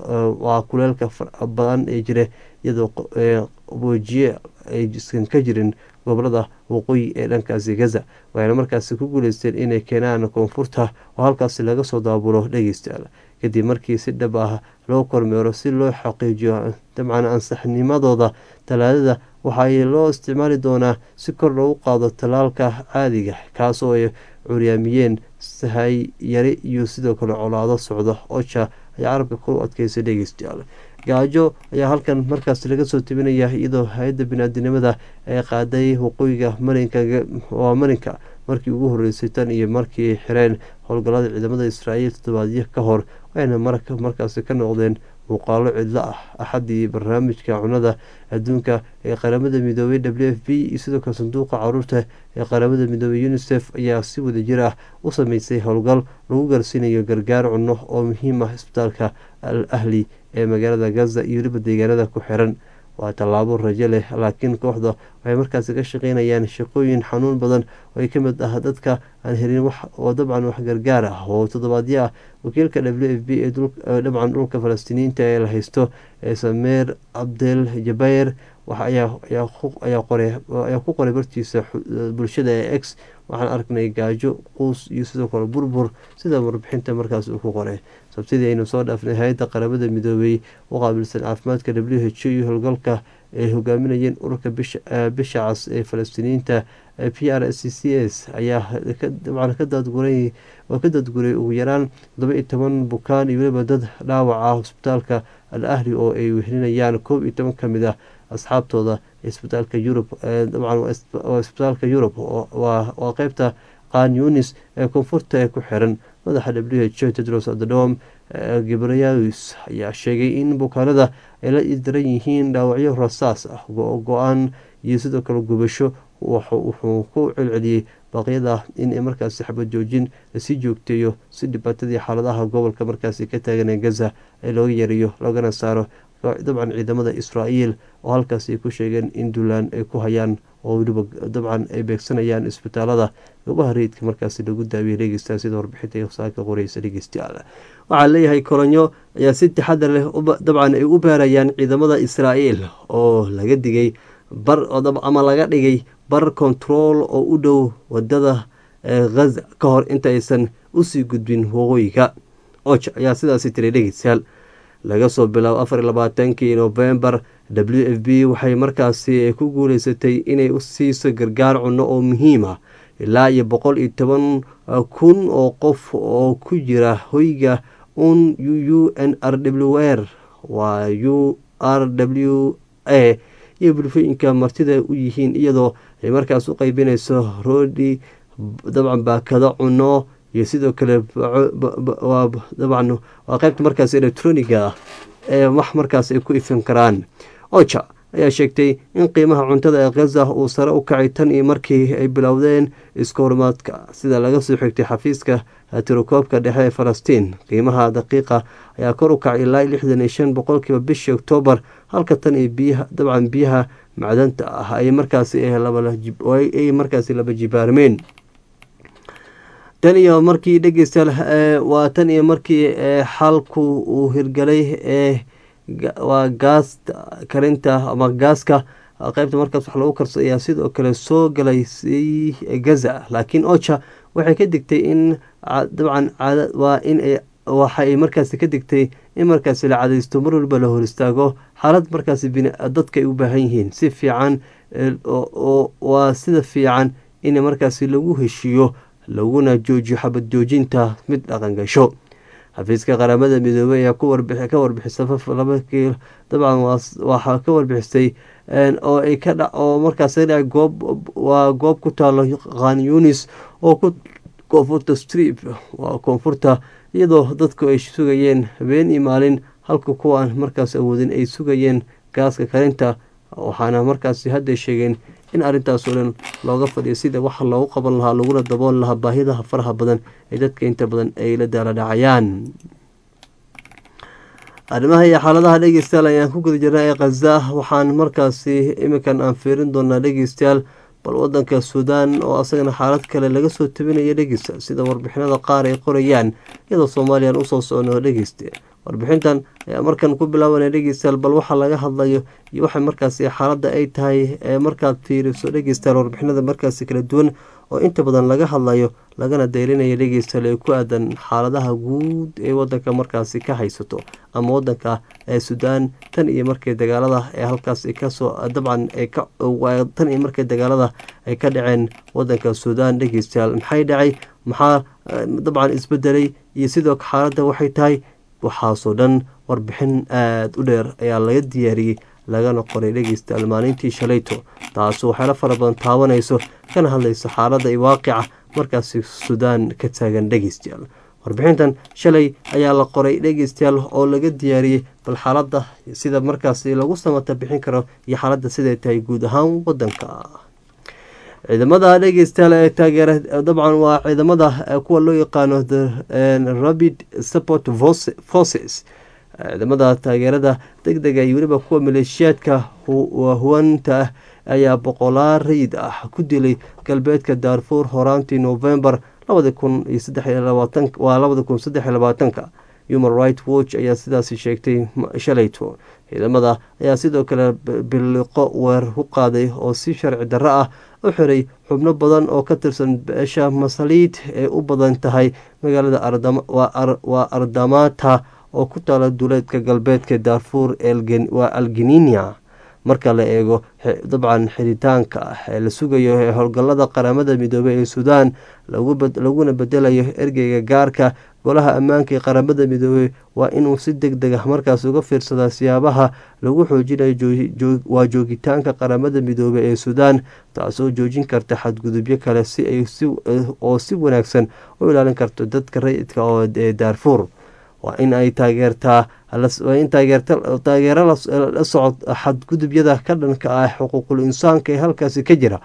waa kuleelka badan ee jira iyadoo qaboojiye aysan ka jirin gobolada waqooyi ee dhankaasi gaza waxayna markaasi ku guuleysteen inay keenaan koonfurta oo halkaasi laga soo daabulo dhegeystayaal kadib markii si dhab ah loo kormeero si loo xaqiijiyo dabcan ansaxnimadooda talaadada waxaa loo isticmaali doonaa si kor loogu qaado tallaalka caadiga kaasoo ay curyaamiyeen sahay yari iyo sidoo kale colaado socdo oja ayaa carabka ku adkeysay dhegeystayaal gaajo ayaa halkan markaas laga soo tebinaya iyadoo hay-adda binaadinimada ay qaaday waqooyiga marinka waa marinka markii ugu horeysay tan iyo markii xireen howlgallada ciidamada israa'iil toddobaadyo ka hor waxayna markaasi ka noqdeen muuqaalo cidlo ah axaddii barnaamijka cunada adduunka ee qaramada midoobay w f b iyo sidoo kale sanduuqa caruurta ee qaramada midoobay unisef ayaa si wadajir ah u sameysay howlgal lagu gaarsiinayo gargaar cunno oo muhiim ah isbitaalka al ahli ee magaalada gaza iyo weliba deegaanada ku xiran waa tallaabo rajo leh laakiin kooxda waxay markaasi ka shaqeynayaan shaqooyin xanuun badan oo ay ka mid ah dadka aan helin wax oo dabcan wax gargaar ah oo toddobaadyo ah wakiilka w f b ee dabcan dhulka falastiiniyiinta ee la haysto ee sameer cabdel jabayr ayaa ku qoray bartiisa bulshada ee x waxaan arknay gaajo quus iyo sidoo kale burbur sida warbixinta markaas uu ku qoray sabtidii aynu soo dhaafnay hay-adda qaramada midoobay u qaabilsan caafimaadka w h o iyo howlgalka ay hogaaminayeen ururka bisha cas ee falastiiniyiinta p r c c s ayaa dabcan ka daadguray oo ka daadguray ugu yaraan todoba iyo toban bukaan iyo weliba dad dhaawac ah isbitaalka al ahli oo ay wehlinayaan koob iyo toban ka mid ah asxaabtooda isbitaalka yurub dabcan waa isbitaalka yurub waa qeybta qaan yunis ee koonfurta ee ku xiran madaxa w h o tedros adadom gibrayus ayaa sheegay in bukaanada ay la daran yihiin dhaawacyo rasaas ah go-aan iyo sidoo kale gubasho wuxuu ku celceliyey baaqyada in markaasi xabad joojin lasii joogteeyo si dhibaatadii xaaladaha gobolka markaasi ka taagan ee gaza ee looga yareeyo loogana saaro dabcan ciidamada israa'iil oo halkaas ay ku sheegeen in duulaan ay ku hayaan oo weliba dabcan ay beegsanayaan isbitaalada goobaha rayidka markaasi lagu daawiyay dhegeystaa sida warbixinta saaka qoreysa dhegeystayaal waxaa leeyahay kolonyo ayaa si taxadar leh dabcan ay u baarayaan ciidamada israa'iil oo laga digay bar ama laga dhigay bar control oo u dhow wadada haza ka hor inta aysan usii gudbin waqooyiga oj ayaa sidaasi tiray dhegeystayaal laga soo bilaabo afar iyo labaatankii novembar w f b waxay markaasi ku guuleysatay inay u siiso gargaar cunno oo muhiim ah ilaa iyo boqol iyo toban kun oo qof oo ku jira hoyga un u n r w r waa u r w a iyo bulfooyinka martida u yihiin iyadoo ay markaas u qeybinayso rodi dabcan baakado cuno iyo sidoo kale dabcan waa qeybta markaas electroniga ah ee wax markaas ay ku ifin karaan oja ayaa sheegtay in qiimaha cuntada ee khaza uu sare u kacay tan iyo markii ay bilowdeen iska horimaadka sida laga soo xigtay xafiiska tirokoobka dhexe ee falastiin qiimaha daqiiqa ayaa kor u kacay ilaa lixdan iyo shan boqolkiiba bishii oktoobar halka tan iyo biyaha dabcan biyaha macdanta ah ay markaasi ay markaasi laba jibaarmeen tan iyo markii dhegeystayaal waa tan iyo markii xalku uu hirgalay ee waa gaas karinta ama gaaska qeybta markaas wax lagu karso ayaa sidoo kale soo galay si gaza laakiin oja waxay ka digtay in dabcan waa in waxa ay markaasi ka digtay in markaasi la cadaysto mar walba la hor istaago xaalad markaasi dadka ay u baahan yihiin si fiican waa sida fiican in markaasi lagu heshiiyo laguna joojiyo xabad joojinta mid dhaqangasho xafiiska qaramada midoobey ayaa ka warbixisa dabcan waxaa ka warbixisay oo ay ka dha oo markaas dha goob waa goob ku taalo khan yunis oo ku koonfurta strip waa koonfurta iyadoo dadku ay sugayeen habeen iyo maalin halka kuwaan markaas awoodin ay sugayeen gaaska karinta waxaana markaasi hadday sheegeen in arrintaasoo dhan looga fadhiyo sida waxa loogu qaban lahaa laguna dabool lahaa baahidaha faraha badan ee dadka inta badan ay la daala dhacayaan arrimaha iyo xaaladaha dhegeystayaal ayaan ku guda jirnaa ee khaza waxaan markaasi iminkan aan fiirin doonaa dhegeystayaal bal wadanka suudaan oo asagana xaalad kale laga soo tabinaya dhegeysta sida warbixinada qaar ay qorayaan iyadoo soomaaliyan usoo socno dhegeyste warbixintan ayaa markan ku bilaabanaya dhegeystayaal bal waxaa laga hadlayo iyo waxa markaasi xaaladda ay tahay ee markaad fiiriso dhegeystayaal warbixinada markaasi kala duwan oo inta badan laga hadlayo lagana daylinaya dhegeystayaal ee ku aadan xaaladaha guud ee wadanka markaasi ka haysato ama wadanka ee suudaan tan iyo markay dagaalada ee halkaas kasoo dabcan tan iyo markay dagaalada ay ka dhaceen wadanka suudaan dhegeystayaal maxay dhacay maxaa dabcan isbedelay iyo sidoo xaaladda waxay tahay waxaasoo dhan warbixin aada u dheer ayaa laga diyaariyey lagana qoray dhegeystayaal maalintii shalayto taasu waxyaala fara badan taabanayso kana hadlayso xaaladda iyo waaqica markaasi suudaan ka taagan dhegeystayaal warbixintan shalay ayaa la qoray dhegeystayaal oo laga diyaariyey bal xaaladda sida markaasi lagu samata bixin karo iyo xaaladda siday tahay guud ahaan wadanka ciidamada dhegeystayaal ee taageera dabcan waa ciidamada kuwa loo yaqaano rapid support forces ciidamada taageerada deg dega iyo weliba kuwa maleeshiyaadka huwanta ah ayaa boqolaal rayid ah ku dilay galbeedka daarfuur horaantii novembar labadi kun iyo waa labadi kun saddex iyo labaatanka human right watch ayaa sidaasi sheegtay shalayto ciidamada ayaa sidoo kale biliqo weer ku qaaday oo si sharci darro ah u xiray xubno badan oo ka tirsan beesha masaliid ee u badan tahay magaalada waa ardamata oo ku taala duuleedka galbeedka daarfuur waa algeninia marka la eego dabcan xiritaanka ah ee la sugayo ee howlgallada qaramada midoobey ee suudaan laguna bedelayo ergeyga gaarka golaha ammaanka ee qaramada midoobey waa inuu si deg deg ah markaas uga fiirsadaa siyaabaha lagu xoojinayo waa joogitaanka qaramada midoobey ee suudaan taasoo joojin karta xadgudubyo kale si ay oo si wanaagsan u ilaalin karto dadka rayidka oo ee daarfuur waa in ay taageertaa in taageero la socod xadgudubyada ka dhanka ah xuquuqul insaanka ee halkaasi ka jira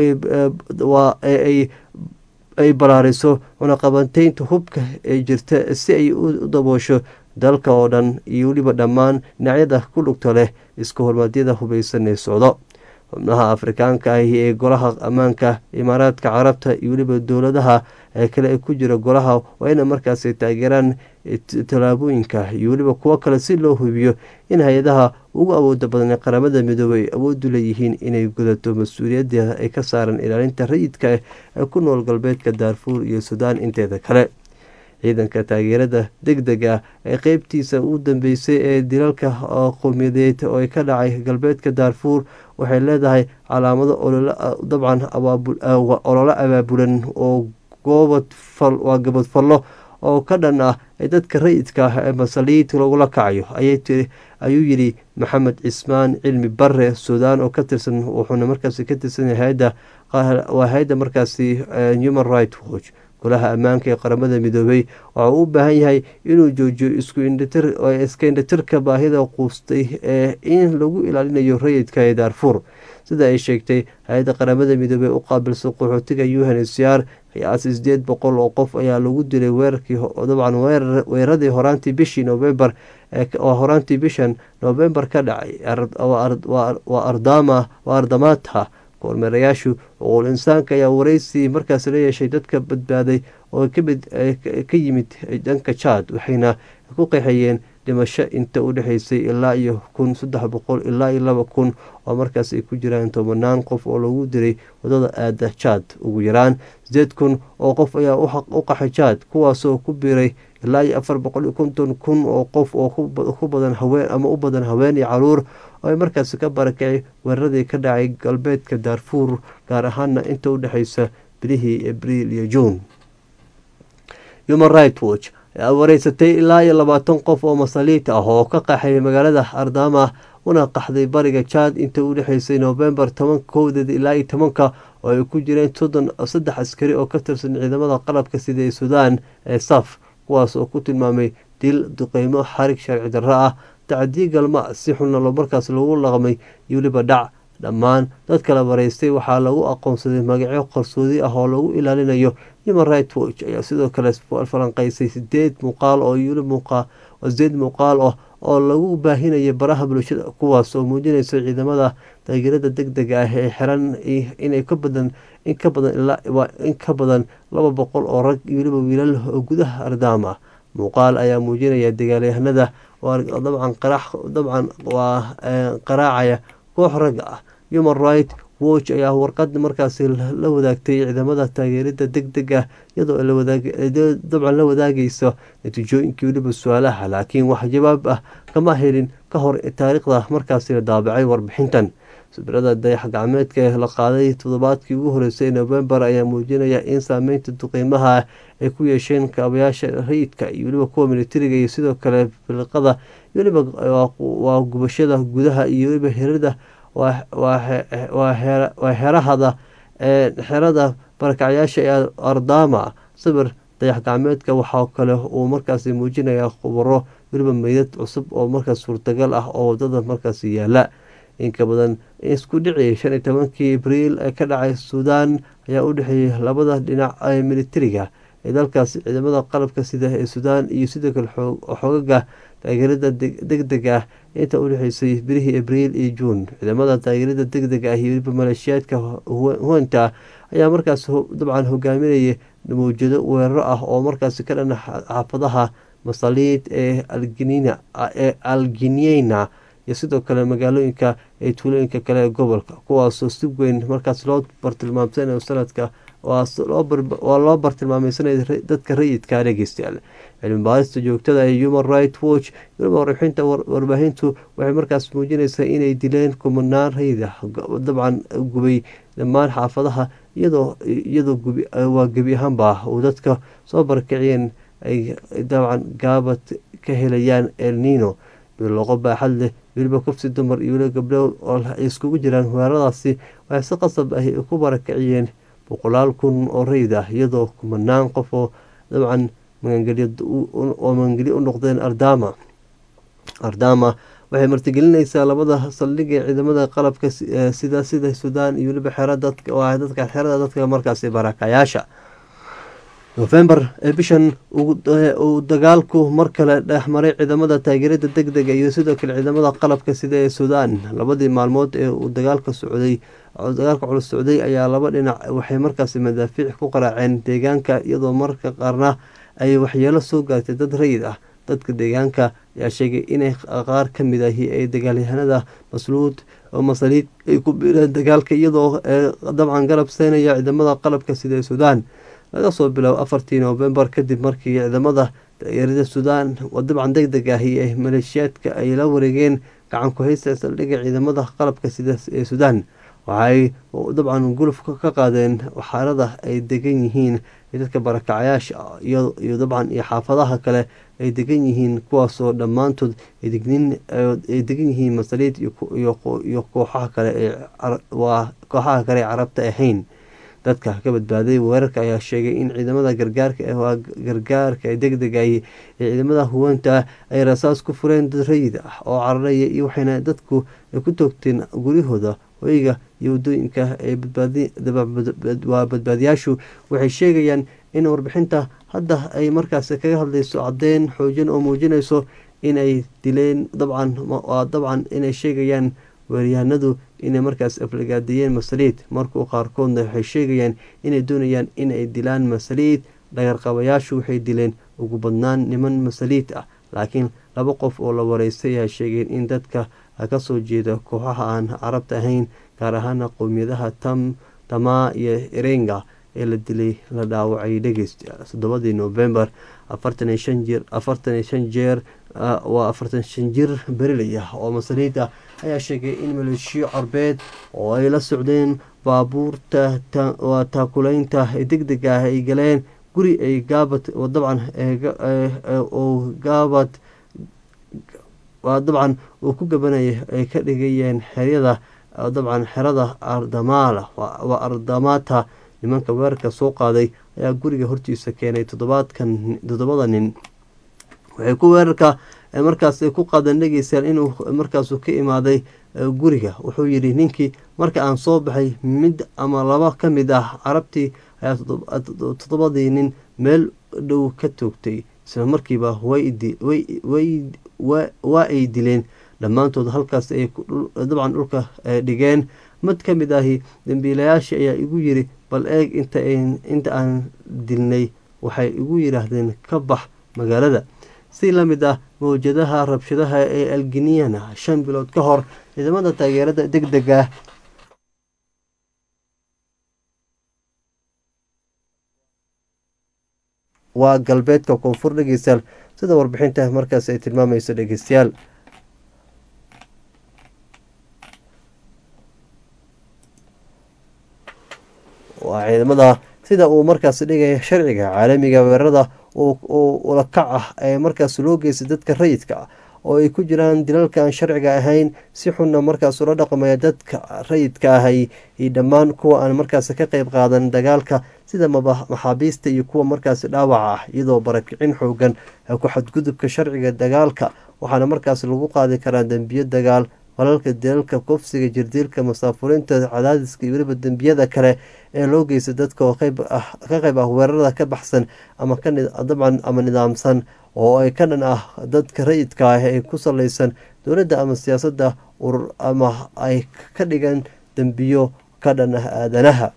ay balaariso cunaqabateynta hubka ee jirta si ay u daboosho dalka oo dhan iyo weliba dhammaan dhinacyada ku dhugta leh iska hormaadyada hubeysan ee socdo xubnaha afrikaanka ahi ee golaha ammaanka imaaraadka carabta iyo weliba dowladaha kale ee ku jira golaha waa ina markaasi taageeraan tallaabooyinka iyo weliba kuwo kale si loo hubiyo in hay-adaha ugu awooda badan ee qaramada midoobey ay awoodu leeyihiin inay gudato mas-uuliyadda ay ka saaran ilaalinta rayidka ee ku nool galbeedka daarfuur iyo suudaan inteeda kale ciidanka taageerada deg deg ah ee qeybtiisa u dambeysay ee dilalka qowmiyadeed oo ka dhacay galbeedka daarfuur waxay leedahay calaamado dabcan ololo abaabulan oo waa gabadfallo oo ka dhan ah ee dadka rayidka ah ee masaliid lagula kacayo ayuu yidhi maxamed cismaan cilmi bare suudaan oo ka tirsan wuxuuna markaasi ka tirsan hay-adda waa hay-adda markaasi human right watch golaha ammaanka ee qaramada midoobay waxa uu u baahan yahay inuu joojiyo iska indhatirka baahida quustay ee in lagu ilaalinayo rayidka ee daarfuur sida ay sheegtay hay-adda qaramada midoobey u qaabilsan qaxootiga unhcr qiyaasi sideed boqol oo qof ayaa lagu dilay weerarkii dabcan weeraradii horaantii bishii novembar oo horaantii bishan novembar ka dhacay waa ardamaata kormeerayaashu oqol insaanka ayaa wareysi markaas la yeeshay dadka badbaaday oo ka yimid dhanka jaad waxayna ku qeexayeen dhimasho inta u dhexeysay ilaa iyo kun saddex boqol ilaa iyo laba kun oo markaas ay ku jiraan tobanaan qof oo lagu diray wadada aada jaad ugu yaraan sideed kun oo qof ayaa u qaxay jaad kuwaasoo ku biiray ilaa iyo afar boqol iyo konton kun oo qof oo ku badan haween ama u badan haween iyo caruur oo ay markaasi ka barakacay weeraradii ka dhacay galbeedka daarfuur gaar ahaana inta u dhexeysa bilihii abriil iyo juun human right watch ayaa wareysatay ilaa iyo labaatan qof oo masaliit ah oo ka qaxay magaalada ardama una qaxday bariga jaad inta u dhexeysay novembar toban kowdeed ilaa iyo tobanka oo ay ku jireen soddon saddex askari oo ka tirsan ciidamada qalabka sida ee suudaan ee saf kuwaas oo ku tilmaamay dil duqeymo xarig sharci darro ah tacdiye galma si xunna markaas lagu laqmay iyo weliba dhac dhammaan dadka la wareystay waxaa lagu aqoonsaday magacyo qarsoodi ah oo lagu ilaalinayo human right watch ayaa sidoo kale falanqeysay sideed muuqaal oo sideed muuqaal ah oo lagu baahinaya baraha bulshada kuwaas oo muujinaysa ciidamada taageerada deg dega ah ee xiran inay ka badan in ka badan in ka badan laba boqol oo rag iyo weliba wiilal oo gudaha ardaam ah muuqaal ayaa muujinaya dagaalyahanada dabcan dabcan waa qaraacaya koox ragga ah human right watch ayaa warqad markaasi la wadaagtay ciidamada taageerada deg deg ah iyadoo dabcan la wadaagayso natiijooyinkii weliba su-aalaha laakiin wax jawaab ah kama helin ka hor taariikhda markaasi la daabacay warbixintan sawirada dayax gacmeedka ee la qaaday toddobaadkii ugu horeysay novembar ayaa muujinaya in saameynta duqeymaha ay ku yeesheen kaabayaasha rayidka iyo weliba kuwa militariga iyo sidoo kale filiqada iyo weliba waa gubashada gudaha iyo weliba herada waa xerahada xerada barakacyaasha ee ardama sawir dayax gacmeedka waxaa kale uu markaasi muujinayaa khubaro weliba meydad cusub oo markaas suurtagal ah oo wadada markaasi yaala inka badan isku dhici shan iyo tobankii abriil ee ka dhacay suudaan ayaa u dhexeeyay labada dhinac ee militariga ee dalkaasi ciidamada qalabka sida ee suudaan iyo sidoo kale xoogaga taageerada deg deg ah inta u dhexeysay bilihii abriil iyo juun ciidamada taageerada deg deg ah iyo weliba maleeshiyaadka huwanta ayaa markaas dabcan hogaaminaya mawjado weeraro ah oo markaasi ka dhana xaafadaha masaliid ee ee algineyna iyo sidoo kale magaalooyinka ee tuulooyinka kale ee gobolka kuwaasoo si weyn markaas loo bartilmaamsanayo sanadka waa loo bartilmaameysanaya dadka rayidka dhegeystayaal cilmi baarista joogtada ee human right watch weliba warbixinta warbaahintu waxay markaas muujinaysaa inay dileen kumanaan rayid ah dabcan gubay dhammaan xaafadaha iyadoo iyadoo waa gebi ahaanba uu dadka soo barakiciyeen ay dabcan gaabad ka helayaan el nino biloqo baaxad leh weliba kufsi dumar iyo weliba gabdho oo ay iskugu jiraan weeraradaasi waxay si qasab ah ku barakiciyeen boqolaal kun oo rayid ah iyadoo kumanaan qof oo dabcan oo magangelyo u noqdeen ardama ardama waxay martigelinaysaa labada saldhig ee ciidamada qalabka sida sida suudaan iyo weliba xeradadka xerada dadka markaasi barakayaasha nofembar ee bishan uu dagaalku mar kale dhexmaray ciidamada taageerada deg dega iyo sidoo kale ciidamada qalabka sida ee suudaan labadii maalmood ee uu dagaalka socday dagaalka culus socday ayaa laba dhinac waxay markaasi madaafiic ku qaraaceen deegaanka iyadoo marka qaarna ay waxyeelo soo gaartay dad rayid ah dadka deegaanka ayaa sheegay inay qaar ka mid ahi ay dagaalyahanada masluud oo masaliid ay ku biireen dagaalka iyadoo dabcan garab seynaya ciidamada qalabka sida ee suudaan laga soo biloabo afartii novembar kadib markii ciidamada taageerada suudaan oo dabcan deg deg ahi ee maleeshiyaadka ay la wareegeen gacan ku-haysta saldhigga ciidamada qalabka sida ee suudaan waxaay dabcan guluf ka qaadeen waxaarada ay degan yihiin iyo dadka barakacayaasha iyo dabcan iyo xaafadaha kale ay degan yihiin kuwaasoo dhammaantood ay degan yihiin masaliid iyo kooxaha kale waa kooxaha kale ee carabta ahayn dadka ka badbaaday weerarka ayaa sheegay in ciidamada gargaarka waa gargaarka degdegay ee ciidamada huwanta ay rasaas ku fureen dad rayid ah oo cararaya iyo waxayna dadku ku toogteen guryahooda hoyga iyo wadooyinka waa badbaadiyaashu waxay sheegayaan in warbixinta hadda ay markaas kaga hadlayso caddeyn xoojin oo muujinayso inay dileen dabcan waa dabcan inay sheegayaan weeryahanadu inay markaas aflagaadiyeen masaliid markuu qaarkoodna waxay sheegayaan inay doonayaan inay dilaan masaliid dhagarqabayaashu waxay dileen ugu badnaan niman masaliid ah laakiin laba qof oo la wareystay ayaa sheegeen in dadka kasoo jeeda kooxaha aan carabta ahayn gaar ahaana qowmiyadaha tam tamaa iyo erenga ee la dilay la dhaawacay dhegeysta toddobadii novembar afartan iyo shan jir afartan iyo shan jeer waa afartan shan jir berilay ah oo masaliid ah ayaa sheegay in maleeshiyo carbeed oo ay la socdeen baabuurta waa taakuleynta deg deg ah ay galeen guri ay gaabad dabcan oo gaabad waa dabcan uu ku gabanaya ay ka dhigayeen xeryada dabcan xerada ardamaala waa ardamata nimanka weerarka soo qaaday ayaa guriga hortiisa keenay toddobaadkan toddobada nin waxay ku weerarka markaas ku qaadan dhegeysaan inuu markaasu ka imaaday guriga wuxuu yidhi ninkii marka aan soo baxay mid ama laba ka mid ah carabtii ayaa toddobadii nin meel dhow ka toogtay isla markiiba waa ay dileen dhammaantood halkaas ay dabcan dhulka dhigeen mid ka mid ahi dambiilayaashii ayaa igu yiri bal eeg inta aan dilnay waxay igu yidhaahdeen ka bax magaalada si la mid ah mawjadaha rabshadaha ee alginiyana shan bilood ka hor ciidamada taageerada deg deg ah waa galbeedka koonfur dhegeystayaal sida warbixinta markaas ay tilmaamayso dhegeystayaal waa ciidamada sida uu markaas dhigaya sharciga caalamiga weerarada ulakac ah ee markaas loo geystay dadka rayidka ah oo ay ku jiraan dilalka aan sharciga ahayn si xunna markaas ula dhaqmaya dadka rayidka ahay iyo dhammaan kuwa aan markaas ka qeyb qaadan dagaalka sida maxaabiista iyo kuwa markaas dhaawaca ah iyadoo barakicin xoogan ku xadgudubka sharciga dagaalka waxaana markaas lagu qaadi karaa dembiyo dagaal falalka dilalka kufsiga jirdiilka masaafurinta cadaadiska iyo weliba dembiyada kale ee loo geysta dadka oo ka qeyb ah weerarada ka baxsan ama dabcan ama nidaamsan oo ay ka dhan ah dadka rayidka ah ee ku saleysan dowladda ama siyaasadda urur ama ay ka dhigan dembiyo ka dhan ah aadanaha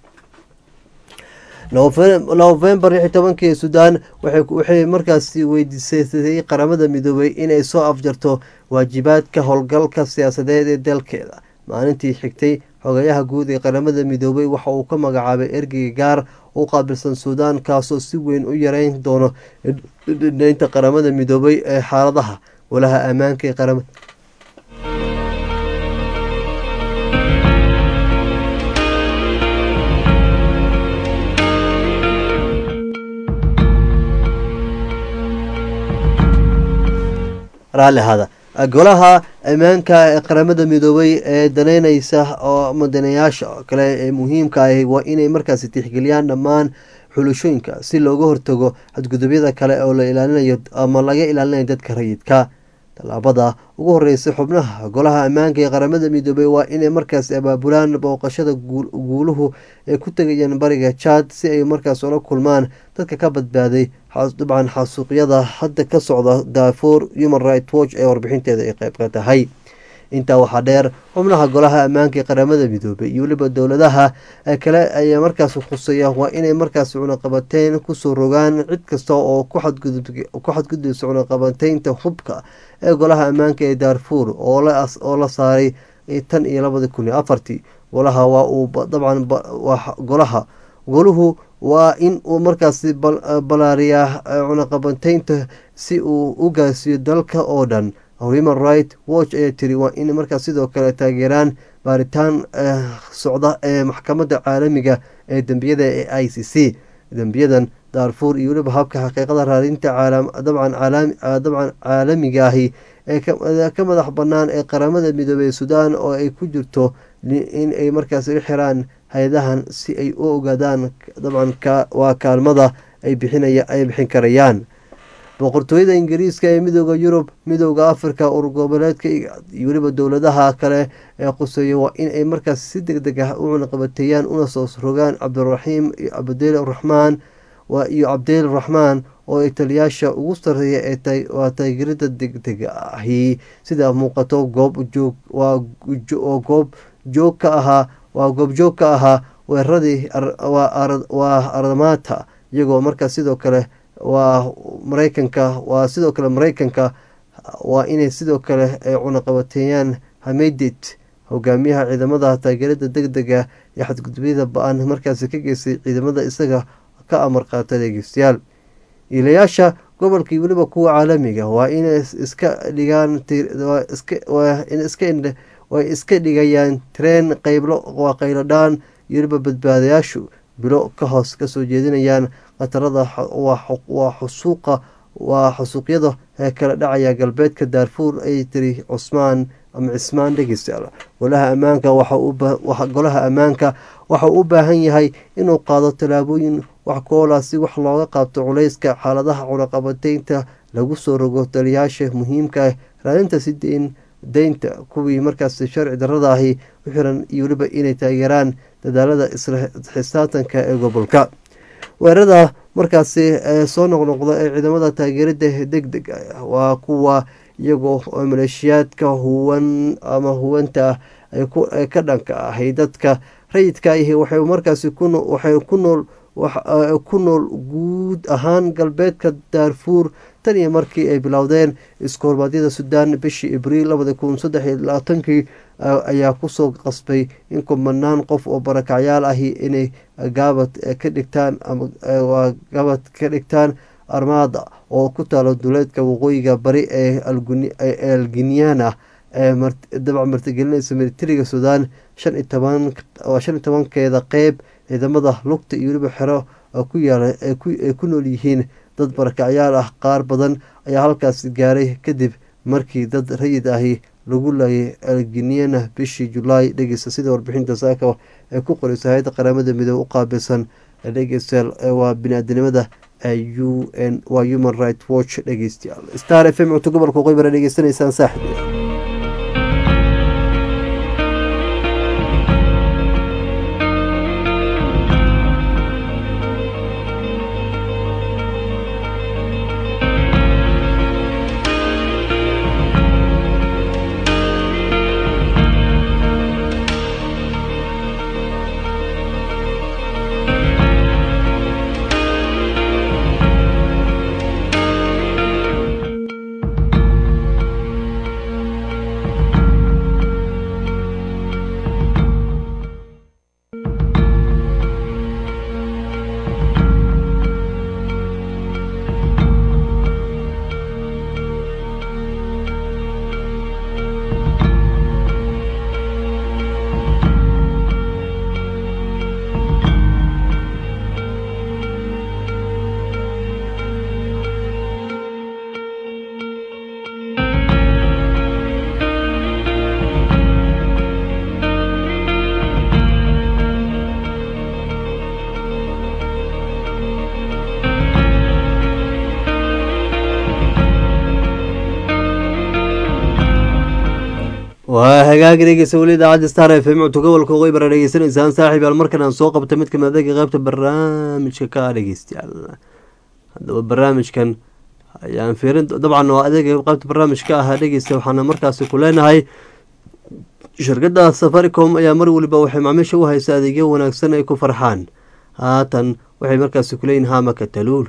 novembar lix tobankii suudaan waxay markaas weydiisatay qaramada midoobay inay soo afjarto waajibaadka howlgalka siyaasadeed ee dalkeeda maalintii xigtay xogayaha guud ee qaramada midoobay waxa uu ka magacaabay ergeyga gaar u qaabilsan suudaan kaasoo si weyn u yareyn doono dhinaynta qaramada midoobay ee xaaladaha walaha ammaanka ee qaramada raalli ahaada golaha ammaanka ee qaramada midoobay ee daneyneysa oo madanayaasha kale ee muhiimka ah waa inay markaasi tixgeliyaan dhammaan xulashooyinka si looga hortago xadgudubyada kale oo la ilaalinayo ama laga ilaalinayo dadka rayidka tallaabada ugu horeysa xubnaha golaha ammaanka ee qaramada midoobey waa inay markaas abaabulaan booqashada guuluhu ay ku tegayaan bariga jaad si ay markaas ula kulmaan dadka ka badbaaday dabcan xasuuqyada hadda ka socda daafour human right watch ee warbixinteeda ay qeyb ka tahay intaa waxaa dheer xubnaha golaha ammaanka ee qaramada midoobey iyo weliba dowladaha kale ayaa markaas khuseeya waa inay markaas cunaqabateyn kusoo rogaan cid kasta oo ku xadgudbaysa cunaqabateynta hubka ee golaha ammaanka ee daarfuur oo la saaray tan iyo labadi kun iyo afartii golaha waa uu dabcan golaha goluhu waa in uu markaasi balaariyaa cunaqabateynta si uu u gaarsiiyo dalka oo dhan human right watch ayaa tiri waa in markaas sidoo kale taageeraan baaritaan socda ee maxkamadda caalamiga ee dembiyada ee i c c dembiyadan daarfuur iyo weliba habka xaqiiqada raadinta dabcan dabcan caalamiga ahi ee ka madax bannaan ee qaramada midoobey suudaan oo ay ku jirto in ay markaas u xiraan hay-adahan si ay u ogaadaan dabcan waa kaalmada ay bixinaya ay bixin karayaan boqortooyada ingiriiska ee midooda yurub midooda africa urgoboleedka iyo weliba dowladaha kale ee quseeya waa in ay markaas si deg deg ah u cunaqabateeyaan una soo rogaan cabdiraxiim cabdil raxmaan iyo cabdil raxmaan oo ay taliyaasha ugu sareeya ee waa taageerada degdeg ahi sida muuqato goob joog oo goob joog ka ahaa waa goobjoog ka ahaa weeraradii waa aramaata iyagoo markaas sidoo kale waa mareykanka waa sidoo kale mareykanka waa inay sidoo kale ay cunaqabateeyaan hamedid hogaamiyaha ciidamada taageerada deg dega ee xadgudubyada ba-an markaasi ka geystay ciidamada isaga ka amar qaata dhegeystayaal iilayaasha gobolkii weliba kuwa caalamiga waa inay iska dhigaan way iska dhigayaan treen qeylo waa qayladhaan iyo weliba badbaadayaashu bilo ka hoos kasoo jeedinayaan khatarada waa xusuuqa waa xusuuqyada ee kala dhacaya galbeedka daarfuur ay tiri cusmaan ama cismaan dhegeystayaal golaha ammaanka golaha ammaanka waxauu u baahan yahay inuu qaado tallaabooyin wax koola si wax looga qaabto culayska xaaladaha cunaqabateynta lagu soo rogo taliyaasha muhiimka ah raadinta si deyn deynta kuwii markaas sharci darada ahi u xiran iyo weliba inay taageeraan dadaalada isla xisaabtanka ee gobolka weerarada markaasi soo noqnoqda ee ciidamada taageerada deg deg ah waa kuwa iyagoo maleeshiyaadka huwan ama huwanta ah ee ka dhanka ahay dadka rayidka ahi waxay markaasi waxay ku nool ku nool guud ahaan galbeedka daarfuur tan iyo markii ay bilowdeen iskoormaadyada suudaan bishii abriil labada kun saddex iyo labaatankii ayaa kusoo qasbay in kumanaan qof oo barakacyaal ahi inay gaabad ka dhigtaan ama gaabad ka dhigtaan armaada oo ku taalo duleedka waqooyiga bari ee alginiana ee dabac martigelinaysa militariga suudaan shan iyo toban waa shan iyo tobankeeda qeyb ciidamada lugta iyo weliba xero ku yaala ay ku nool yihiin dad barakacyaal ah qaar badan ayaa halkaasi gaaray kadib markii dad rayid ahi lagu laayay alginiana bishii julaay dhegeysta sida warbixinta saaka ee ku qoreysa hay-adda qaramada midoobe u qaabilsan dhegeystayaal waa bini-aadanimada u n waa human right watch dhegeystayaal star f m cunto gobolka qoybara dhegeysanaysaan saaxib waa hagaagi dhegeysa weli idaacadda star f m cunto gobolka qoybara dhegeysanaysaan saaxiib yaal markan aan soo qabta mid kamid adeega qeybta barnaamijka ka ah dhegeystayaal haddaba barnaamijkan ayaan fiirin dabcan waa adeega qeybta barnaamijka ah dhegeysta waxaana markaasi ku leenahay shirkadda safaricom ayaa mar weliba waxay macaamiisha u haysa adeegyo wanaagsan ay ku farxaan haatan waxay markaasi kuleeyihin hamaka taluul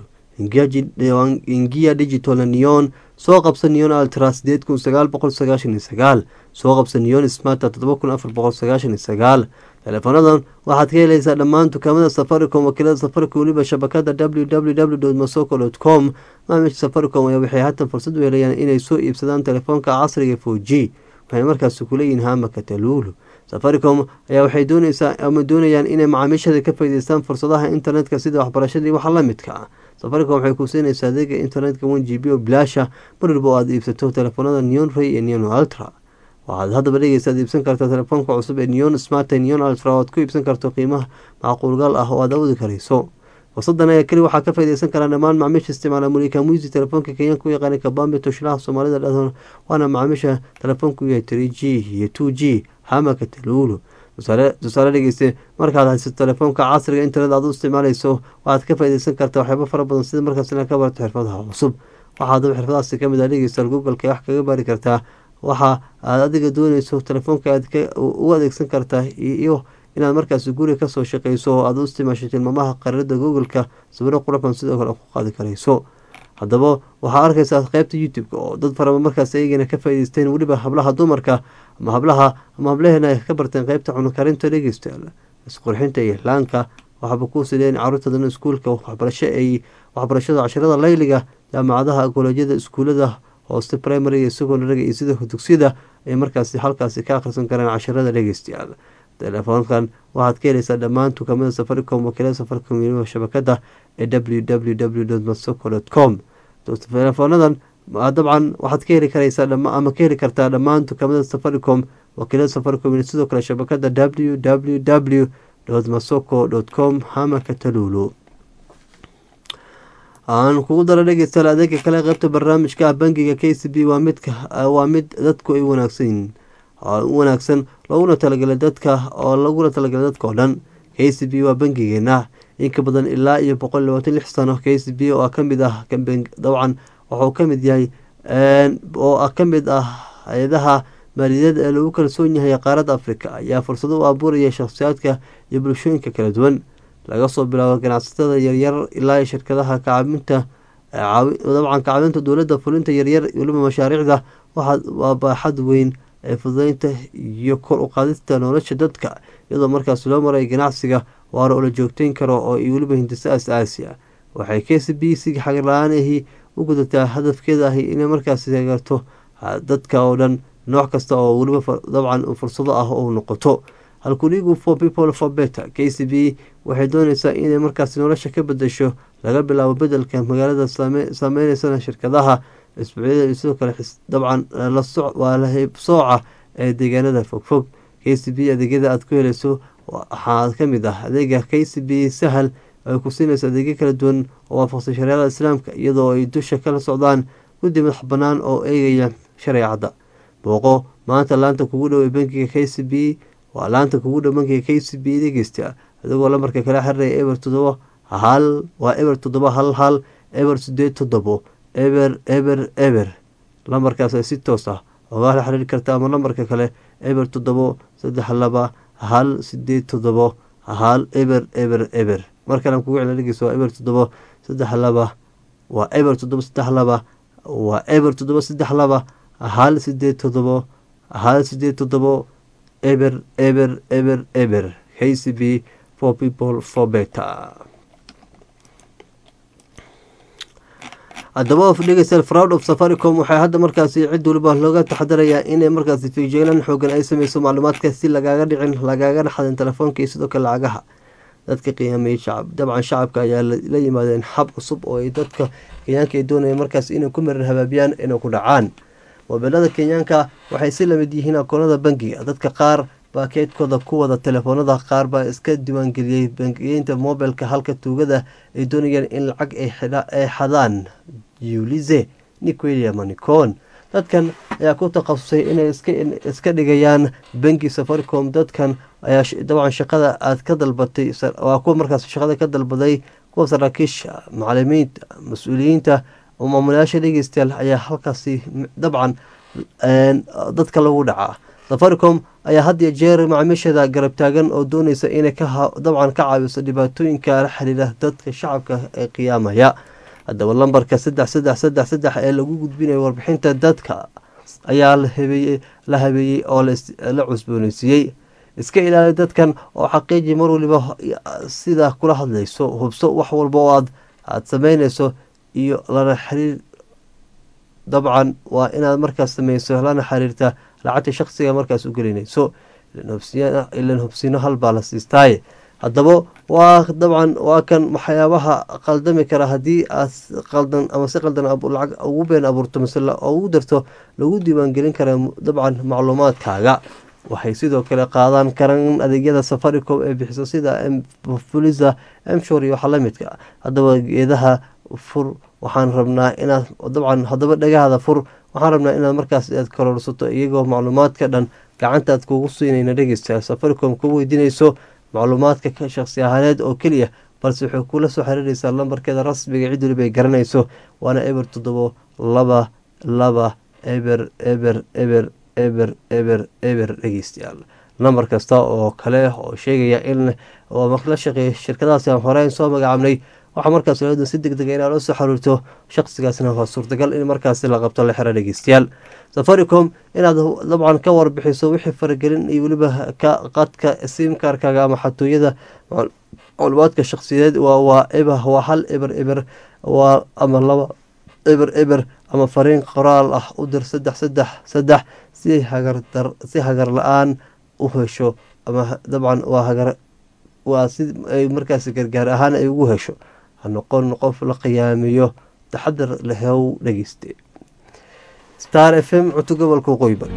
ingiya digital neon soo qabsa neon altra sideed kun sagaal boqol sagaashan iyo sagaal soo qabsa neon smarta todoba kun afar boqol sagaashan iyo sagaal teleefoonadan waxaad ka helaysaa dhammaan dukaamada safaricom wakiilada safaricom weliba shabakada w w w masoko com maamiisha safaricom ayaa waxay haatan fursad u helayaan inay soo iibsadaan telefoonka casriga four g waxay markaasi kuleeyihin hamaka taluulu safaricom ayaa waxay dooneysaa ama doonayaan inay macaamiishada ka faa'iideystaan fursadaha internetka sida waxbarashadii waxa la midka ah safaricom waxay ku siinaysaa adeega internetka one g b oo bilaasha mar walba oo aad iibsato telefoonada neon ray iyo neon ultra waxaad haddaba dhegeysaad iibsan kartaa telefoonka cusub ee neon smart neon ultra oo aad ku iibsan karto qiimaha macquulgal ah oo aad awoodi karayso fursadan ayaa keli waxaa ka faaideysan karaa dhammaan macaamiisha isticmaala mulika muisi telefoonka kenyaanka u yaqaana kabambe toshlaha soomaalida dhahdoon waana macaamiisha telefoonku yahay three g iyo two g hamaka taluulu tusaale dhegeyste markaad haysato telefoonka casriga internet aad u isticmaaleyso waxaad ka faaideysan kartaa waxyaabo fara badan sida markaas inaad ka barato xirfadaha cusub waxaa adaba xirfadahaasi kamid ah dhegeystaal googleka wax kaga baari kartaa waxa aad adiga dooneyso telefoonka aad u adeegsan kartaa iyo inaad markaas guriga kasoo shaqeyso oo aad u isticmaasho tilmaamaha qarirada googleka sawiro quraxban sidoo kale ku qaadi karayso haddaba waxaa arkaysaa qeybta youtube-ka oo dad faraba markaas ayagana ka faa'ideysteen weliba hablaha dumarka ama hablaha ama hablaheena ay ka barteen qeybta cunukarinta dhegeystayaal isqurxinta iyo laanka waxaaba ku sideen caruurtadana iskuulka waxbarasho ay waxbarashada casharada layliga jaamacadaha kolejyada iskuulada hoose primary iyo secondariga iyo sida dugsiyada ay markaasi halkaasi ka akhrisan kareen casharada dhegeystayaal telefoonkan waxaad ka heleysaa dhammaan dukaamada safaricom wakiilada safaricom iyo shabakada ee w w w masoko com telefoonadan dabcan waxaad ka heli kareysaa ama ka heli kartaa dhammaan dukaamada safaricom wakiilada safaricom iyo sidoo kale shabakada w w w masoko com hamaka taluulu aan kugu dara dhegeystayaal adeega kale qeybta barnaamijka ah bangiga k c b waa midka waa mid dadku ay wanaagsan u wanaagsan looguna talagalay dadka oo laguna talagalay dadka oo dhan k c b waa bangigeena inka badan ilaa iyo boqol labaatan lix sano k c b oo kamid ah dabcan wuxuu kamid yahay oo kamid ah hay-adaha maaliyadeed ee lagu kalsoon yahay qaaradda africa ayaa fursado u abuuraya shakhsiyaadka iyo bulshooyinka kala duwan laga soo bilaabo ganacsatada yaryar ilaa shirkadaha kacaabinta dabcan kacaabinta dowladda fulinta yaryar weliba mashaariicda waa baaxad weyn ee fududeynta iyo kor u qaadista nolosha dadka iyadoo markaas loo maray ganacsiga waara oo la joogteyn karo oo weliba hindisa as-aasi ah waxay k c b si xagar la-aanahi u gudataa hadafkeeda ahi inay markaas taageerto dadka oo dhan nooc kasta oo weliba dabcan fursado ah oo noqoto halkuligu for people for better k c b waxay dooneysaa inay markaas nolosha ka bedesho laga bilaabo bedelka magaalada saameyneysa shirkadaha isbuucyada iyo sidoo kale dabcan waa la heybsooca ee deegaanada fogfog k c b adeegyada aad ku heleyso waxaa kamid ah adeega k c b sahal ay ku siinayso adeegyo kala duwan oo waafaqsan shareecada islaamka iyadoo ay dusha kala socdaan guddi madax bannaan oo eegaya shareecadda booqo maanta laanta kugu dhow ee bankiga k c b waa laanta kugu dhow bankiga k c b dhegeysta adigoo lambarka kala xiriiraya eber toddoba hal waa eber toddoba hal hal eber sideed toddobo eber eber eber lambarkaas ay si toos ah oga la xiriiri karta ama lambarka kale eber toddobo saddex laba hal sideed toddobo hal eber eber eber mar kale kugu celin dhegeysa waa eber toddobo saddex laba waa eber toddobo saddex laba waa eber toddobo saddex laba hal sideed toddobo hal sideed toddobo eber eber eber eber k c b for people for better haddaba dhegeystayaal fraud of safaricom waxay hadda markaasi cid waliba looga taxadarayaa inay markaasi fiigjeelan xoogan ay sameyso macluumaadka si lagaaga dhicin lagaaga xadin telefoonka iyo sidoo kale lacagaha dadka qiyaameyey shacab dabcan shacabka ayaa la yimaadeen xab cusub oo ay dadka kenyaanka ay doonayeen markaas inay ku marar habaabiyaan inay ku dhacaan mobeelada kenyaanka waxay si lamid yihiin akoonada bangiga dadka qaar baa keydkooda ku wada telefoonada qaar baa iska diiwaangeliyey bangiyeynta mobilka halka tuugada ay doonayeen in lacag ay xadaan yulize niquelia manicon dadkan ayaa ku takhasusay inay iska dhigayaan bangi safaricom dadkan ayaa dabcan shaqada aad ka dalbatay waa kuwa markaas shaqada ka dalbaday kuwa saraakiisha macalimiinta mas-uuliyiinta oo maamulayaasha dhegeystayaal ayaa halkaasi dabcan dadka lagu dhacaa safaricom ayaa had iyo jeer macaamiisheeda garab taagan oo dooneysa inay dabcan ka caawiso dhibaatooyinka la xiriira dadka shacabka ee qiyaamaya haddaba lambarka saddex saddex saddex saddex ee lagu gudbinayo warbixinta dadka ayaa la habeeyey oo la cusbooneysiiyey iska ilaali dadkan oo xaqiiji mar waliba sida kula hadlayso hubso wax walba oo aad aada sameyneyso iyo lana xiriir dabcan waa inaad markaas sameyso lana xiriirta lacagta shaqsiga markaas u gelinayso ilan hubsiino halbaa la siistaaye haddaba waa dabcan waa kan waxyaabaha qaldami kara haddii aad qaldan ama si qaldan lacag ugu been abuurto mise ugu darto lagu diiwaangelin kara dabcan macluumaadkaaga waxay sidoo kale qaadan karaan adeegyada safaricom ee bixiso sida fulisa mshor iyo waxa lamidka haddaba geedaha fur waxaan rabnaa inaad dabcan haddaba dhagahada fur waxaan rabnaa inaad markaas aad kororsato iyagoo macluumaadka dhan gacantaad kugu siinayna dhegeysta safaricom ku weydiinayso macluumaadka ka shaqsi ahaaneed oo keliya balse waxay kula soo xiriiraysaa lambarkeeda rasmiga cid waliba ay garanayso waana eber toddobo laba laba eber eber eber eber eber eber dhegeystayaal nambar kasta oo kale oo sheegaya in la shaqeeya shirkadahaasi aan horeyn soo magacaabnay waxaa markaas looda si deg dega inaa loo soo xiriirto shaqsigaasna waa suurtagal in markaasi la qabto la xiro dhegeystayaal safaricom inaad dabcan ka warbixiso wixii faragelin iyo weliba qadka simkarkaga ama xatooyada macluumaadka shaqsiyeed waa eba waa hal eber eber waa ama laba eber eber ama fariin qoraal ah u dir saddex saddex saddex si hagardar si hagar la-aan u hesho ama dabcan waa hagar waa si ay markaasi gargaar ahaan ay ugu hesho ha noqon qof la qiyaamiyo taxadar lahew dhegeyste star f m cunto gobolka waqooyi bari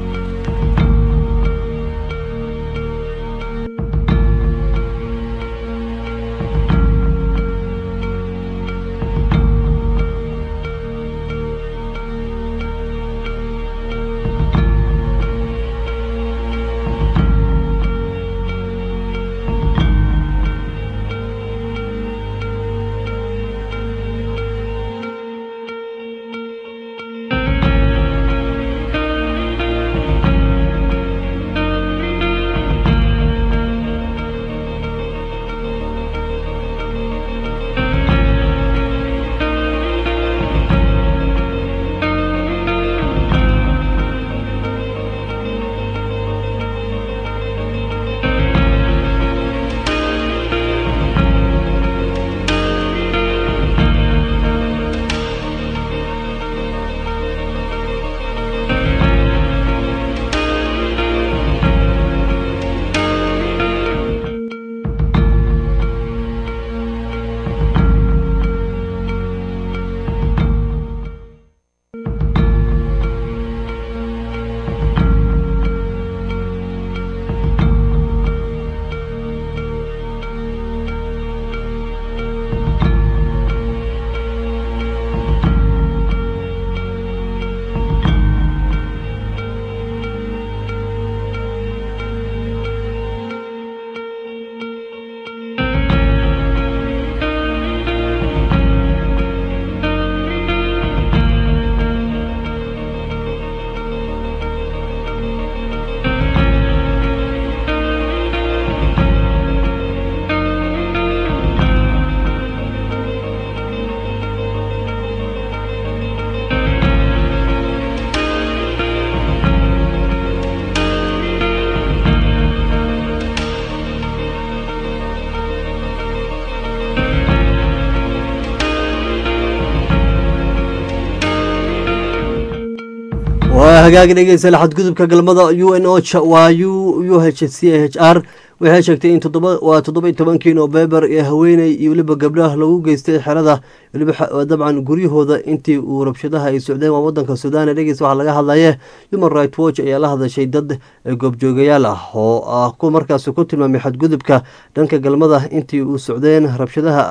hagaagi dhegeysa xadgudubka galmada u n o waa u h c h r waxay sheegtay in waa toddoba iyo tobankii noofembar ee haweeney iyo weliba gabdhaha lagu geystay xerada weliba dabcan guryahooda intii uu rabshadaha ay socdeen waa wadanka sudan dhegeys waxaa laga hadlaye human right watch ayaa la hadashay dad goobjoogayaal ah oo ku markaas ku tilmaamay xadgudubka dhanka galmada intii uu socdeen rabshadaha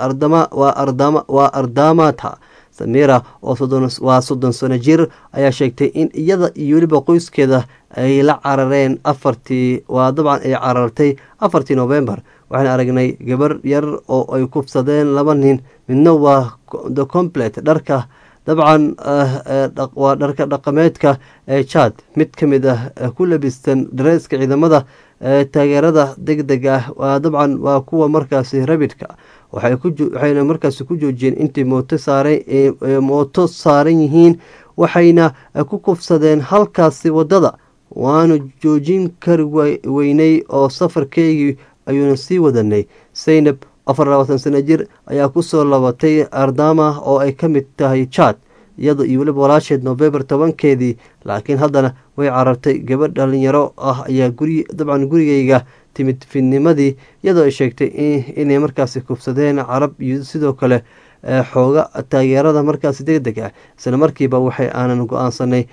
waa ardamata samira waa soddon sano jir ayaa sheegtay in iyada iyo weliba qoyskeeda ay la carareen afartii waa dabcan ay carartay afartii novembar waxaan aragnay gabar yar oo ay kufsadeen laba nin midna waa the complet dharka dabcan waa dharka dhaqameedka ee jad mid ka mid ah ku labistan dareeska ciidamada taageerada deg deg ah waa dabcan waa kuwa markaasi rabidka waxayna markaasi ku joojiyeen intay mooto saaran mooto saaran yihiin waxayna ku kufsadeen halkaasi waddada waanu joojin kari weynay oo safarkeygii ayuuna sii wadanay saynab afar labaatan sano jir ayaa kusoo labatay ardama oo ay ka mid tahay jad iyado iyo weliba walaasheed novembar tobankeedii laakiin haddana way carartay gabadh dhalinyaro ah ayaa guri dabcan gurigeyga timid fidnimadii iyadoo ay sheegtay inay markaasi kufsadeen carab iyo sidoo kale xooga taageerada markaasi deg deg ah isla markiiba waxay aanan go-aansanay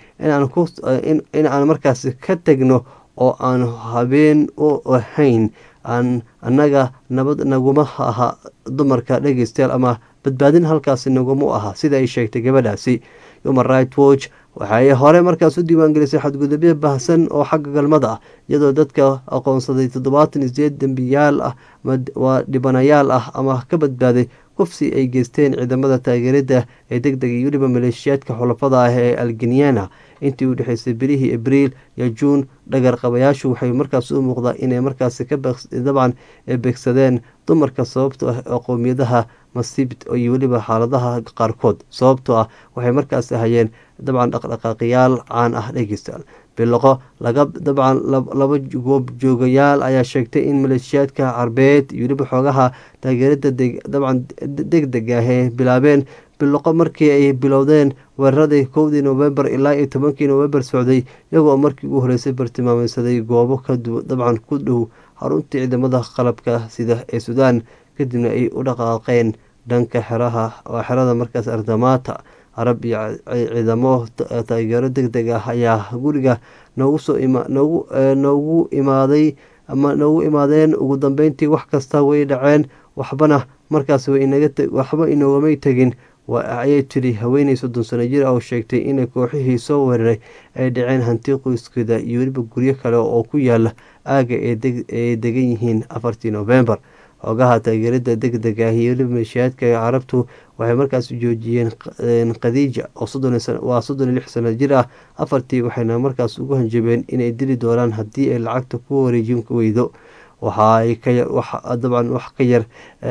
in aan markaasi ka tegno oo aan habeen u ahayn aan annaga nabad naguma aha dumarka dhegeystayaal ama badbaadin halkaasi naguma aha sida ay sheegtay gabadhaasi human right watch waxay hore markaas u diiwaangelisay xadgudubyo baahsan oo xagga galmada ah iyadoo dadka aqoonsaday toddobaatan iyo sideed dembiyaal ah waa dhibanayaal ah ama ka badbaaday kufsi ay geysteen ciidamada taageerada ee deg dega iyo weliba maleeshiyaadka xulafada ah ee algenyana intii u dhexeysay bilihii abriil iyo juun dhagar qabayaashu waxay markaas u muuqdaa inay markaasi dabcan beegsadeen dumarka sababto ah ee qowmiyadaha masiibit iyo weliba xaaladaha qaarkood sababtoo ah waxay markaasi hayeen dabcan dhaqdhaqaaqiyaal caan ah dhegeystayaal biloqo laga dabcan laba goob joogayaal ayaa sheegtay in maleeshiyaadka carbeed iyo weliba xoogaha taageerada dabcan deg deg ah ee bilaabeen biloqo markii ay bilowdeen weeraradii kowdii novembar ilaa iyo tobankii novembar socday iyagoo markii ugu horeysay bartilmaameysaday goobo dabcan ku dhow xaruntii ciidamada qalabka sida ee suudaan kadibna ay u dhaqaaqeen dhanka xeraha waa xerada markaas ardamaata carab iyo ciidamo taageero deg deg ah ayaa guriga noogu soo noogu noogu imaaday ama noogu imaadeen ugu dambeyntii wax kasta way dhaceen waxbana markaas waxba inoogamay tegin ayay tiri haweeney soddon sano jir ah oo sheegtay inay kooxihii soo weeraray ay dhaceen hanti qoyskeeda iyo weliba guryo kale oo ku yaala aaga ay degan yihiin afartii novembar xoogaha taageerada deg deg ah iyo weliba maleeshiyaadka carabtu waxay markaas joojiyeen khadiija waa soddon iyo lix sano jir ah afartii waxayna markaas ugu hanjabeen inay dili doonaan haddii ay lacagta ku wareejin weydo waxaay dabcan wax ka yar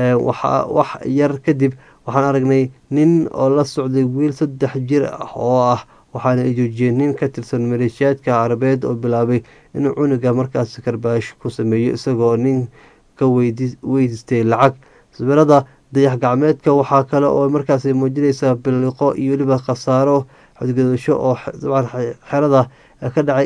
wax yar kadib waxaan aragnay nin oo la socday wiil saddex jir ah oo ah waxaana ay joojiyeen nin ka tirsan maleeshiyaadka carabeed oo bilaabay inuu cunuga markaas karbaash ku sameeyo isagoo nin ka weydiistay lacag sawirada dayax gacmeedka waxaa kale oo markaas muujinaysaa biliqo iyo weliba khasaaro xadgudasho oo dabcan xerada ka dhacay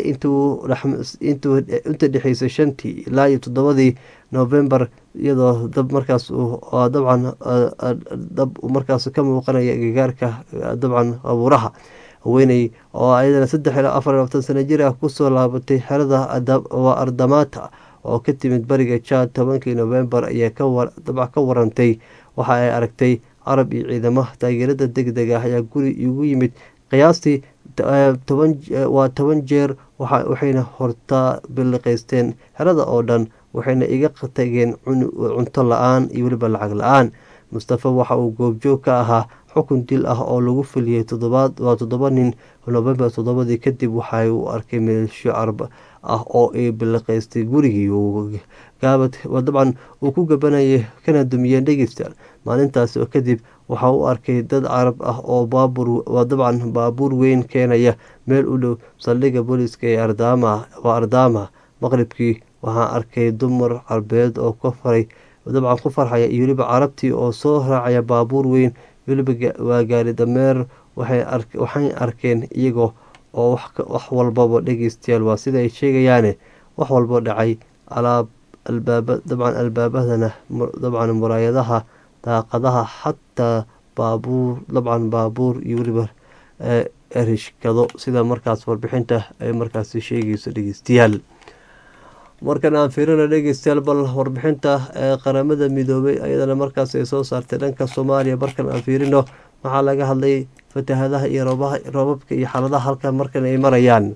inta dhexeysay shantii ilaa iyo toddobadii novembar iyadoo dab markaas dabcan dab markaas ka muuqanaya gagaarka dabcan abuuraha haweeney oo ayadana saddex ilaa afar labatan sano jir ah kusoo laabatay xerada waa ardamaata oo ka timid bariga jaad tobankii novembar ayaa dabc ka warantay waxa ay aragtay carab iyo ciidamo taageerada deg deg ah ayaa guri igu yimid qiyaastii waa toban jeer waxayna hortaa biliqaysteen xerada oo dhan waxayna iga tageen cunto la-aan iyo weliba lacag la-aan mustafa waxa uu goobjoog ka ahaa xukun dil ah oo lagu fuliyey toddobaad waa toddoba nin novembar toddobadii kadib waxa uu arkay meelsho carab ah oo ay biliqaystay gurigii gaabad dabcan uu ku gabanayay kana dumiyeen dhegeystayaal maalintaas oo kadib waxa uu arkay dad carab ah oo baabuur waa dabcan baabuur weyn keenaya meel u dhow saldhigga booliiska ee ardaama waa ardaama maqribkii waxaan arkay dumar carbeed oo ka faray dabcan ku farxaya iyo weliba carabtii oo soo raacaya baabuur weyn weliba waa gaari dameer waxay arkeen iyagoo oo wax walbaba dhegeystayaal waa sida ay sheegayaane wax walbo dhacay alaab albaaba dabcan albaabadana dabcan muraayadaha daaqadaha xataa baabuur dabcan baabuur iyo weliba erishkado sida markaas warbixinta ay markaasi sheegayso dhegeystayaal markan aan fiirino dhegeystayaal bal warbixinta ee qaramada midoobay ayadana markaas ay soo saartay dhanka soomaaliya markan aan fiirino waxaa laga hadlay fatahadaha iyo roobabka iyo xaaladaha halkan markan ay marayaan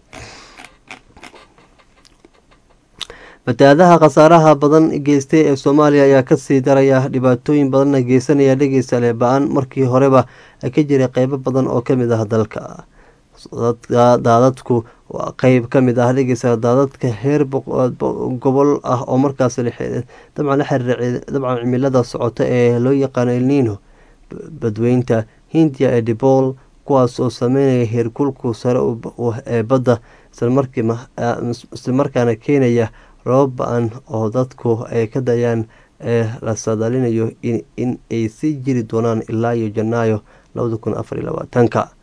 fatahaadaha khasaaraha badan geystay ee soomaaliya ayaa kasii daraya dhibaatooyin badanna geysanaya dhegeystayaal ba-an markii horeba ka jiray qeybo badan oo kamid ah dalka daadadku waa qeyb kamid ah dhegeystayaal daadadka heer gobol ah oo markaas dabcan la xiriira dabcan cimilada socota ee loo yaqaano elnino badweynta hindiya ee dibol kuwaas oo sameynaya heerkulku sare ee badda islamarkaana keenaya roobab ba-an oo dadku ay ka dayaan ee la saadaalinayo in ay sii jiri doonaan ilaa iyo janaayo labada kun afar iyo labaatanka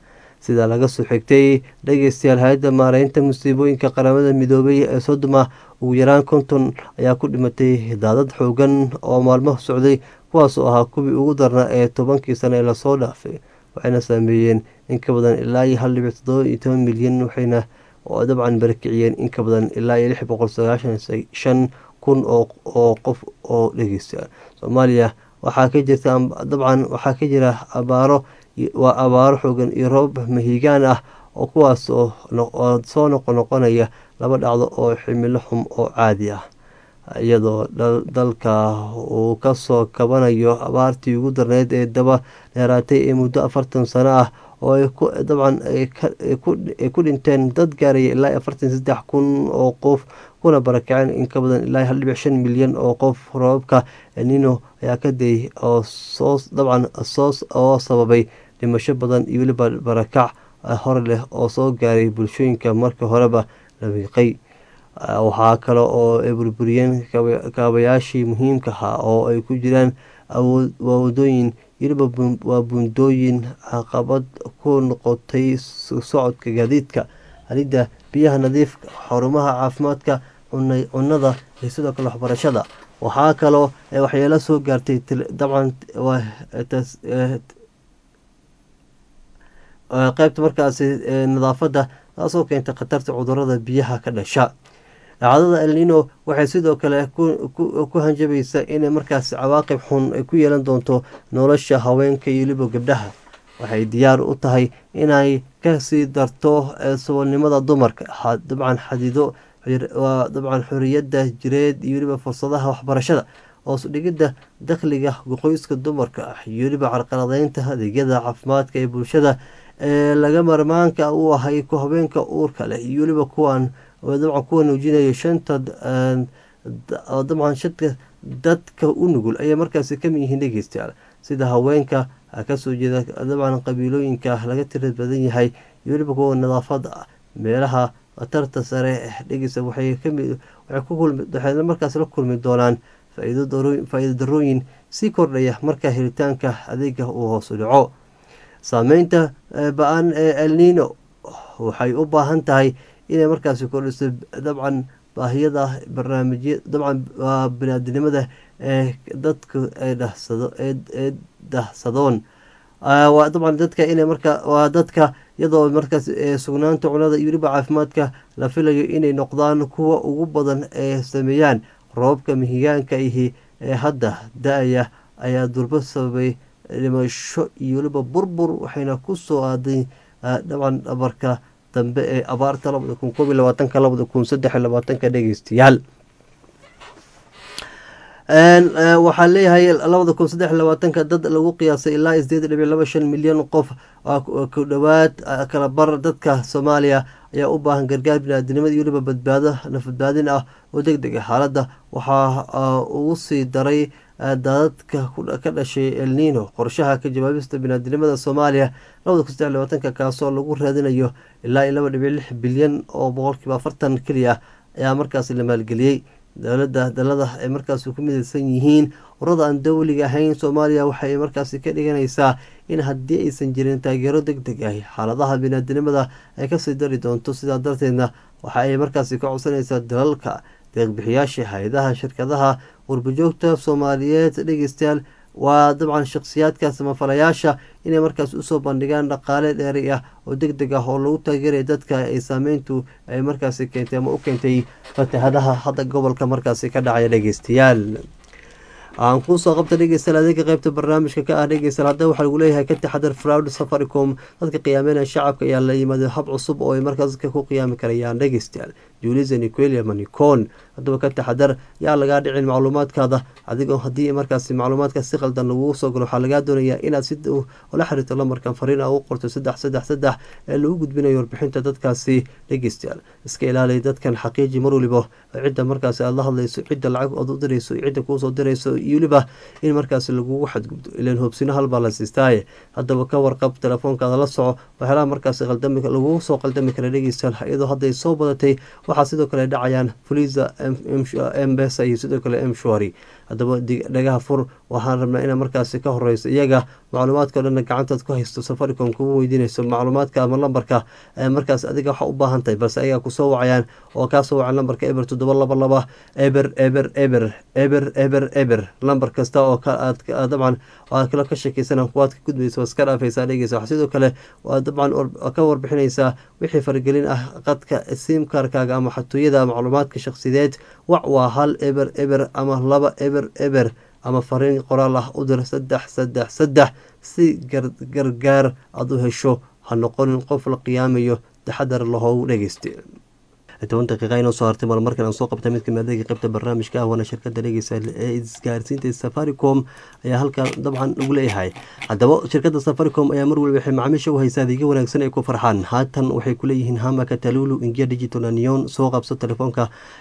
sida laga soo xigtay dhegeystayaal hay-adda maareynta musiibooyinka qaramada midoobay ee sodoma ugu yaraan konton ayaa ku dhimatay daadad xoogan oo maalmo socday kuwaas oo ahaa kuwii ugu darnaa ee tobankii sano ee lasoo dhaafay waxayna saameeyeen in ka badan ilaa iyo hal dhibic toddoba iyo toban milyan waxayna dabcan barakiciyeen in ka badan ilaa iyo lix boqol sagaashan shan kun oo qof oo dhegeysta soomaaliya waxaa ka jirta dabcan waxaa ka jira abaaro waa abaaro xoogan iyo roob mahiigaan ah oo kuwaas oo soo noqonoqonaya laba dhacdo oo ximilo xum oo caadi ah iyadoo dalka uu kasoo kabanayo abaartii ugu darneyd ee daba dheeraatay ee muddo afartan sano ah oo dabcan ay ku dhinteen dad gaaraya ilaa afartan saddex kun oo qof kuna barakaceen in ka badan ilaa hal dhibic shan milyan oo qof roobabka nino ayaa ka dayay oo soo dabcan oo sababay dhimasho badan iyo weliba barakac hore leh oo soo gaaray bulshooyinka marka horeba la wiiqay waxaa kale oo ay burburiyeen kaabayaashii muhiimka ahaa oo ay ku jiraan wadooyin weliba waa buundooyin caqabad ku noqotay socodka gaadiidka halidda biyaha nadiifka xarumaha caafimaadka cunada iyo sidoo kale waxbarashada waxaa kaloo waxyeelo soo gaartay dabcan qeybta markaasi nadaafadda taasoo keentay khatarta cudurada biyaha ka dhasha dhacdada elnino waxay sidoo kale ku hanjabaysaa inay markaasi cawaaqib xun ay ku yeelan doonto nolosha haweenka iyo weliba gabdhaha waxay diyaar u tahay inay kasii darto sabolnimada dumarka dabcan xadido dabcan xoriyadda jireed iyo weliba fursadaha waxbarashada hoos dhigidda dakhliga qoyska dumarka ah iyo weliba carqaladeynta adeegyada caafimaadka ee bulshada ee laga marmaanka u ahay haweenka uurka leh iyo weliba kuwan dabcan kuwa nuujinaya shanta dabcan shadka dadka u nugul ayay markaasi kamid yihiin dhegeystayaal sida haweenka kasoo jeeda dabcan qabiilooyinka laga tira badan yahay iyo weliba kuwa nadaafada ah meelaha khatarta sare dhegeysa waxay markaas la kulmi doonaan faa-iido darooyin sii kordhaya marka helitaanka adeega uu hoosu dhaco saameynta ba-an ee elnino waxay u baahan tahay inay markaasi kordhiso dabcan baahiyada barnaamijya dabcan binaadinimada ee dadka ee dahsadoon waa dabcan dadka inay marka waa dadka iyadoo markaas sugnaanta cunada iyo weliba caafimaadka la filayo inay noqdaan kuwa ugu badan ee sameeyaan roobka mihigaanka ihi ee hadda da-aya ayaa durbo sababay dhimasho iyo weliba burbur waxayna ku soo aaday dabcan dhabarka dambe ee abaarta labada kun koob iyo labaatanka labada kun saddex iyo labaatanka dhegeystayaal waxaa leeyahay labada kun saddex iyo labaatanka dad lagu qiyaasay ilaa sideed dhibic laba shan milyan qof ku dhowaad kala bar dadka soomaaliya ayaa u baahan gargaar biniaadinimada iyo weliba badbaado nafadbaadin ah oo deg deg a xaaladda waxaa ugu sii daray daadadka ka dhashay elnino qorshaha ka jawaabista biniaadinimada soomaaliya labada kun saddex labaatanka kaasoo lagu raadinayo ilaa iyo laba dhibic lix bilyan oo boqolkiiba afartan keliya ayaa markaasi la maalgeliyey dowlada dalada ay markaasi ku midaysan yihiin urada aan dowliga ahayn soomaaliya waxay markaasi ka dhiganaysaa in haddii aysan jirin taageero deg deg ah xaaladaha biniaadinimada ay kasii dari doonto sidaa darteedna waxa ay markaasi ka codsanaysaa dalalka deeqbixiyaasha hay-adaha shirkadaha warbajoogta soomaaliyeed dhegeystayaal waa dabcan shakhsiyaadka samafalayaasha inay markaas usoo bandhigaan dhaqaale dheeri ah oo deg deg ah oo lagu taageeraya dadka ay saameyntu ay markaasi keentay ama u keentay fatahadaha hadda gobolka markaasi ka dhacaya dhegeystayaal aan kuusoo qabta dhegeystayaal adeega qeybta barnaamijka ka ah dhegeystayaal hadda waxaa lagu leeyahay ka taxadar fraud safaricom dadka qiyaameynaya shacabka ayaa la yimaada hab cusub oo ay markaas dadka ku qiyaami karayaan dhegeystayaal julisa niquelia manicon haddaba ka taxadar yaa lagaa dhicin macluumaadkaada adigoo haddii markaasi macluumaadka si qaldan lagugu soo galo waxaa lagaa doonayaa inaad si ula xiriirto lamarkan fariin a ugu qorto saddex saddex saddex ee lagu gudbinayo warbixinta dadkaasi dhegeystayaal iska ilaaliya dadkan xaqiiji mar waliba cidda markaasi aada la hadlayso cidda lacag ood u dirayso cidda kuusoo dirayso iyo weliba in markaasi lagugu xadgudbo ilan hoobsino halbaa la siistaaye haddaba ka warqab telefoonkaada la soco waxyaalaha markaasi qaldami lagugu soo qaldami kara dhegeystayaal iyadoo hadday soo badatay waxaa sidoo kale dhacayaan fuliza embesa iyo sidoo kale mshwari haddaba dhagaha fur waxaan rabnaa ina markaasi ka horeyso iyaga macluumaadka o dhanna gacantaad ku haysto safaricom kuma weydiinayso macluumaadka ama lambarka markaas adiga waxa u baahan tahay balse ayagaa kusoo wacayaan oo kaa soo wacan lambarka eber toddoba laba laba eber eber eber eber eber eber lambar kasta oo dabcan aad kala ka shekeysana kuwaad ka gudbaysa waad iska dhaafaysaa dhegeysa waxaa sidoo kale waa dabcan ka warbixinaysaa wixii faragelin ah qadka simkarkaaga ama xatooyada macluumaadka shakhsideed wac waa hal eber eber ama laba eber eber ama fariin qoraal ah u dir saddex saddex saddex si gargaar aada u hesho ha noqonin qof la qiyaamayo taxadar lahoogu dhegeysta toban daqiiqa inoo soo hartay marmarkan aan soo qabta mid kamid adeega qaybta barnaamijka ah waana shirkada dhegeysa ee isgaarsiinta safaricom ayaa halkan dabcan lagu leeyahay haddaba shirkada safaricom ayaa mar waliba waxay macaamiisha u haysaa adeegyo wanaagsan ay ku farxaan haatan waxay kuleeyihiin hamaka talulu ingia digital neon soo qabso telefoonka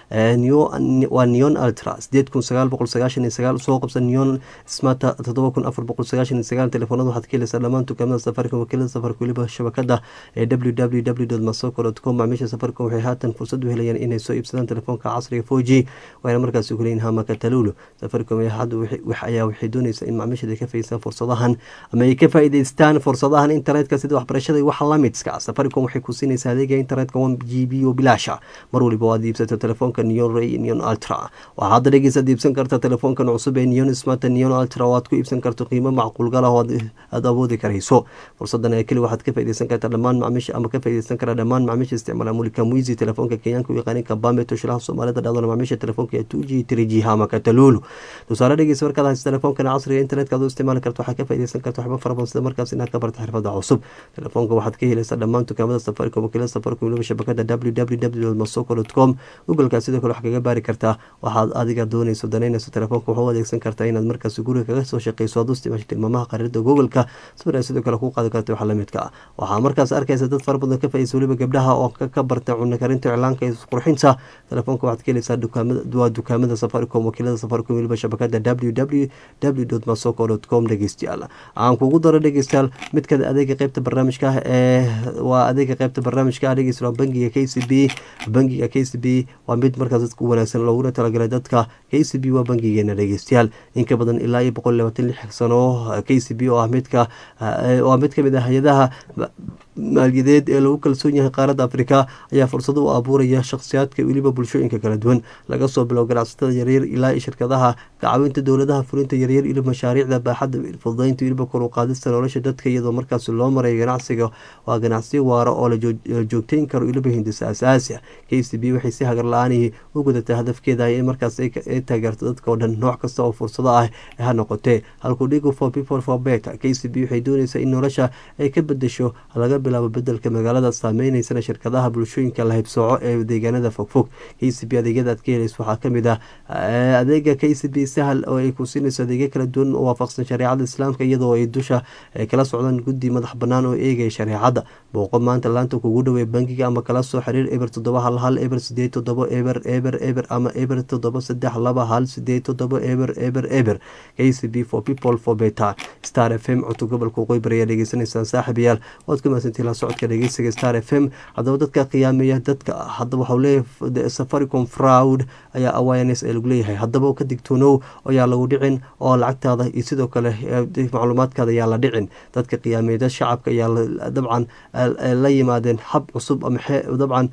waa neon ultra sideed kun sagaal boqol sagaashan iyo sagaal soo qabsa neon smata todoba kun afar boqol sagaashan iyo sagaal telefoonada waxaad ka helaysaa dhammaan dukaamada safaricom wakiilada safarka weliba shabakada ee www masoko com macaamiisha safaricom waxay haatan fursad u helayaan inay soo iibsadaan telefoonka casriga four g waana markaasi kuleeyihin hamaka talulu safaricom ayaa waxay doonaysaa in macaamiishada ay ka faideystaan fursadahan ama ay ka faa'iideystaan fursadahan internetka sida waxbarashada iyo waxa lamidska safaricom waxay ku siinaysaa adeega internetka one g b oo bilaasha mar waliba waad iibsato telefoonka neon ray neon ultra waxaa hadda dhegeysaad iibsan karta telefoonkan cusub ee neon smart neon ultra oo aad ku iibsan karto qiimo macquulgalah oo aada awoodi karayso fursadan ee keli waxaad ka faaideysan kartaa dhammaan macaamiisha ama ka faaideysan karaa dhammaan macaamiisha isticmaala mulika muizi telefoonka kenyaanka u yaqaanin kabame toshilaha soomaalida dhacdona macaamiisha telefoonka ee two g three g hamaka talulu tusaale dhegeysa markaad hayso telefoonkan casriga internetka aad u isticmaali karto waxaad ka faaideysan karta waxba fara badan sida markaas inaad ka barta xirfada cusub telefoonka waxaad ka helaysaa dhammaan dukaamada safaricom wakiilada safaricom weliba shabakada www masoko com googleka sidoo kale wax kaga baari kartaa waxaad adiga doonayso danaynayso telefoonka waxu adeegsan kartaa inaad markaas guriga kaga soo shaqeyso aad u isticmaasho tilmaamaha qariirada googleka sawir sidoo kale ku qaadi karta waxa lamidka ah waxaa markaas arkaysa dad fara badan ka faaideysa weliba gabdhaha oo ka barta cunno karinta iclaanka iyo qurxinta telefoonka waxaad ka helaysaa waa dukaamada safaricom wakiilada safaricom weliba shabakada www masoko com dhegeystayaal aan kugu daro dhegeystayaal midka adeega qeybta barnaamijka ah ee waa adeega qeybta barnaamijka ah dhegeysta bangiga k c b bangiga k c b waa mid markaas dadka u wanaagsan looguna talagalay dadka k c b waa bangigeena dhegeystayaal inka badan ilaa iyo boqol labaatan lix sano k c b oo ah midka waa mid kamid ah hay-adaha maaliyadeed ee lagu kalsoon yahay qaaradda afrika ayaa fursado u abuuraya shakhsiyaadka weliba bulshooyinka kala duwan laga soo bilow ganacsatada yaryar ilaa iyo shirkadaha kacawinta dowladaha fulinta yaryar iyo mashaariicda baaxadda fududeynta weliba kor u qaadista nolosha dadka iyadoo markaas loo marayo ganacsiga waa ganacsiyo waara oo la joogteyn karo weliba hindisa asaasi k c b waxay si hagar la-aanihii u gudatay hadafkeeda in markaas ay taageerto dadka oo dhan nooc kasta oo fursado ah ha noqotee halkuu dhigo for people for beta k c b waxay doonaysaa in nolosha ay ka bedesho laga bilaabo bedelka magaalada saameyneysan shirkadaha bulshooyinka la haybsooco ee deegaanada fogfog k c b adeegyada aad ka helayso waxaa kamid ah adeega k c b sahal oo ay ku siinayso adeegyo kala duwan oo waafaqsan shareecada islaamka iyadoo ay dusha kala socdaan guddi madax banaan oo eegaya shareecada booqo maanta laanta kugu dhawey bangiga ama kala soo xiriir eber toddoba hal hal eber sideed toddoba eber eber eber ama eber toddoba saddex laba hal sideed toddoba eber eber eber k c b for people for beta star f m codka gobolka waqooyi bari ayaa dhegeysanaysaan saaxib yaal waad ka mahadsantii la socodka dhegeysiga star f m haddaba dadka qiyaameeya dadka haddaba waxau leeyahay safaricom fraud ayaa awareness ee lagu leeyahay haddaba ka digtoonow ayaa lagu dhicin oo lacagtaada iyo sidoo kale macluumaadkaada ayaa la dhicin dadka qiyaameeda shacabka ayaa dabcan la yimaadeen hab cusub ama dabcan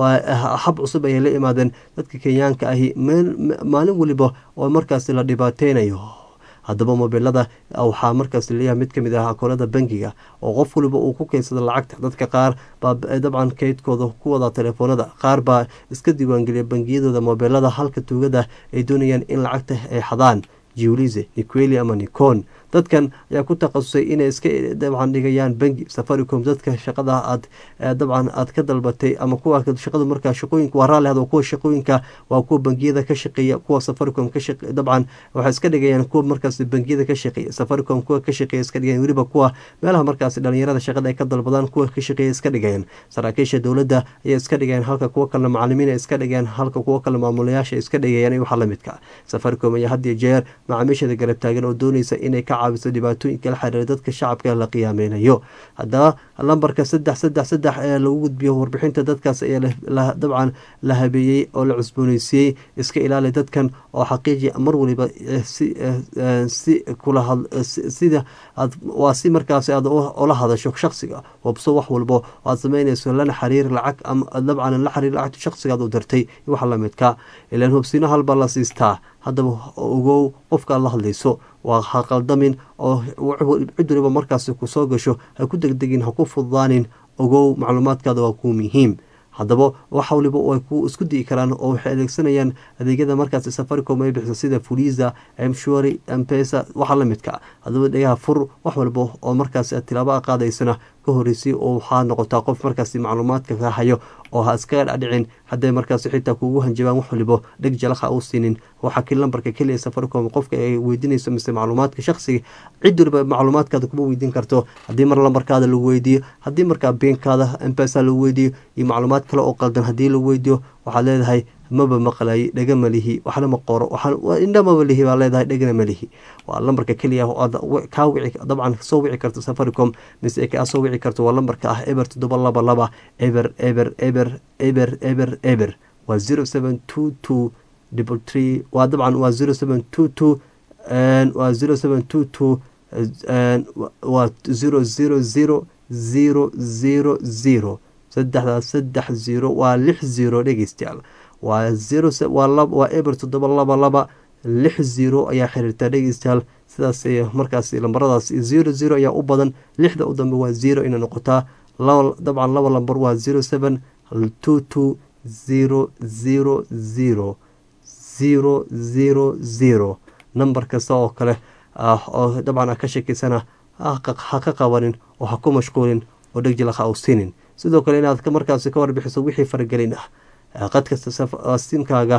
hab cusub ayay la yimaadeen dadka kenyaanka ahi maalin weliba oo markaasi la dhibaateynayo haddaba mobilada waxaa markaas leeyahay mid kamid ah akoonada bangiga oo qof waliba uu ku keensada lacagta dadka qaar baa dabcan keydkooda ku wadaa telefoonada qaar baa iska diiwaangeliya bangiyadooda mobilada halka tuugada ay doonayaan in lacagta ay xadaan jiwlize niqueli ama nicon dadkan ayaa ku takhasusay inay iska dabcan dhigayaan bangi safaricom dadka shaqada aad dabcan aad ka dalbatay ama kuwa shaqadu markaa shaqooyinka waa raalli hado kuwa shaqooyinka waa kuwa bangiyada ka shaqeeya kuwa safaricom ka shaqe dabcan waxay iska dhigayaan kuwa markaas bangiyada ka shaqeeya safaricom kuwa ka shaqeeya iska dhigayaan weliba kuwa meelaha markaas dhalinyarada shaqada ay ka dalbadaan kuwa ka shaqeeya iska dhigayaan saraakiisha dowladda ayay iska dhigayaan halka kuwa kalena macalimiin ay iska dhigayaan halka kuwa kale maamulayaasha iska dhigayaan iyo waxa lamidka safaricom ayaa had iyo jeer macaamiishada garab taagan oo doonaysa inay ka caawiso dhibaatooyinka la xiriira dadka shacabka la qiyaameynayo haddaba lambarka saddex saddex saddex ee lagu gudbiyo warbixinta dadkaas ayaa dabcan la habeeyey oo la cusbooneysiiyey iska ilaali dadkan oo xaqiiji mar waliba si kula sida waa si markaasi aad ula hadasho shaksiga hubso wax walbo aad sameynayso lana xiriir lacag dabcan la xiriir lacagta shaksigaad u dirtay wax lamidka ilaan hubsino halba la siistaa haddaba ogow qofkaad la hadlayso waa ha qaldamin oo cid waliba markaasi kusoo gasho ha ku degdegin ha ku fududaanin ogow macluumaadkaada waa kuu muhiim haddaba wax waliba ay ku isku di'i karaan oo waxay adeegsanayaan adeegyada markaasi safaricom ay bixiso sida fuliza mshwari mpesa waxa la midka haddaba dhegaha fur wax walba oo markaasi tilaabo a qaadaysana ka horeysay oo waxaa noqotaa qof markaasi macluumaadka ka hayo oo ha iskaga dhadhicin hadday markaasi xitaa kuugu hanjabaan wax walibo dheg jalakha u siinin waxaa kii lambarka keliya safaricom qofka ay weydiinayso mise macluumaadka shaksiga cid waliba macluumaadkaada kuma weydiin karto haddii mar lambarkaada lagu weydiiyo haddii markaa beenkaada mpesa lagu weydiiyo iyo macluumaad kale oo qaldan haddii lagu weydiiyo waxaad leedahay maba maqlay dhega malihi waxna ma qoro indha maba lihi baa leedahay dhegna malihi waa lambarka keliya aad kaa wici dabcan soo wici karto safaricom mise kaa soo wici karto waa lambarka ah eber toddoba laba laba eber eber eber eber eber eber waa zero seven two two double tree waa dabcan waa zero seven two two waa zero seven two two waa zero zero zero zero zero zero saddexdaas saddex zero waa lix zero dhegeystayaal waa zero waa eber toddoba laba laba lix zero ayaa xiriirtaa dhegeystayaal sidaas markaas lambaradaas zero zero ayaa u badan lixda u dambe waa zero inay noqotaa dabcan laba lambar waa zero seven two two zero zero zero zero zero zero nambar kasta oo kale oo dabcan a ka sheekeysana ha ka qabanin oo ha ku mashquulin oo dhegjilakha au siinin sidoo kale inaad markaasi ka warbixiso wixii faragelin ah qad kasta simkaaga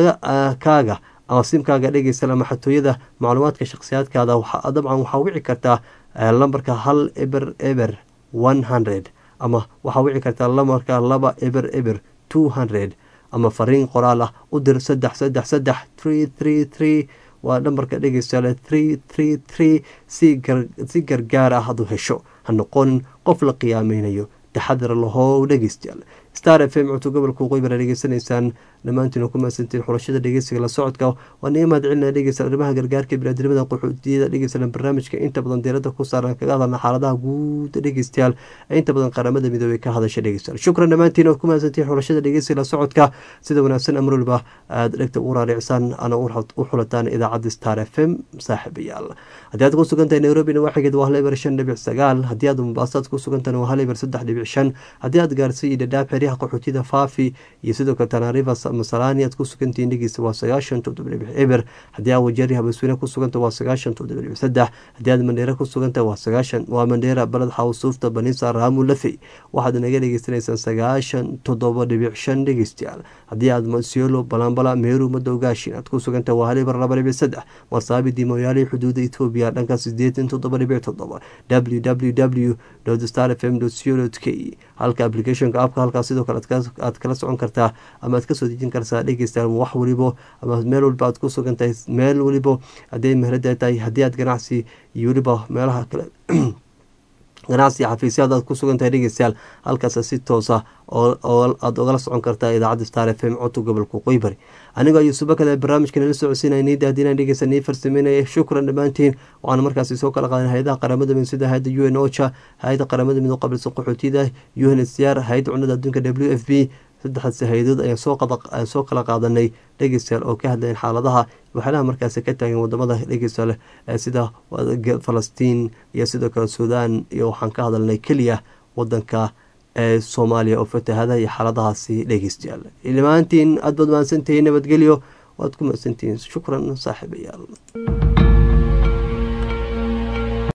kaaga ama simkaaga dhegeysa ama xatooyada macluumaadka shakhsiyaadkaada dabcan waxaa wici kartaa lambarka hal eber eber one hundred ama waxaa wici kartaa lambarka laba eber eber two hundred ama fariin qoraal ah u dir saddex saddex saddex tree tree tree waa nambarka dhegeystayaal tree tree tree si gargaar ah hadu hesho ha noqonin qof la qiyaameynayo taxadar lahow dhegeystayaal star f m codka gobolka waqooyi bara dhegeysanaysaan dhammaantiina ku mahadsantiin xulashada dhegeysiga la socodka waa niga mahad celinaa dhegeysta arrimaha gargaarka biniadnimada qaxootiyada dhegeysana barnaamijka inta badan diirada ku saaran kaga hadalna xaaladaha guud dhegeystayaal ee inta badan qaramada midoobey ka hadasha dhegeystayaal shukran dhammaantiin oad ku mahadsantiin xulashada dhegeysiga la socodka sida wanaagsan amar waliba aada dhegta ugu raaricsan ana u xulataan idaacadda star f m saaxiibayaal haddii aad ku sugantahay nairobina waaxigeed waa hal eber shan dhibic sagaal haddii aad mombaasaad ku sugantahay waa hal eber saddex dhibic shan haddii aad gaarsi iyo dhadhaab xeryaha qaxootiyada faafi iyo sidoo kale tanariva masalani aad ku sugantihiin dhegeysta waa sagaashan toddoba dhibic eber haddii aad wajeeri habasweyne ku suganta waa sagaashan toddoba dhibic saddex haddii aad mandheera ku suganta waa sagaashan waa mandheera baled xawsuufta banisa raamu lafey waxaad naga dhegeysanaysaan sagaashan toddoba dhibic shan dhegeystayaal haddii aad masiolo balambala meeru madowgaashin aad ku suganta waa hal eber laba dhibic saddex wasaabi dimoyaali xuduuda etoobiya dhanka sideetan toddoba dhibic toddoba w w w star f m co k halka applicationka apka halkaas sidoo kale aad kala socon kartaa ama aad kasoo dejin kartaa dhegeysta wax walibo ama meel waliba aad ku sugan tahay meel walibo hadday meherada tahay haddii aad ganacsi iyo weliba meelaha kale ganacsi xafiisyaad aad ku sugan tahay dhegeystayaal halkaas si toosa oo aada ogala socon kartaa idaacadda star f m codka gobolka qoybari anigoo ayuu subakada barnaamijka nala socodsiinaya niida haddii dhegeysa nii farsameynaya shukran dhammaantiin waxaana markaasi soo kala qaadan hay-adaha qaramada mid sida hay-adda u n ocha hay-adda qaramada mid u qabilsan qaxootiyada u n s r hay-adda cunada adduunka w f b saddexdaasi hay-adood ayaan soo kala qaadanay dhegeystayaal oo ka hadlayan xaaladaha waxyaalaha markaasi ka taagan wadamada dhegeystayaal sida falastiin iyo sidoo kale suudaan iyo waxaan ka hadalnay keliya wadanka ee soomaaliya oo fatahada iyo xaaladahaasi dhegeystayaal ilmaantiin aad baad mahadsantihiin nabadgelyo waad ku mahadsantihiin shukran saaxiibayaal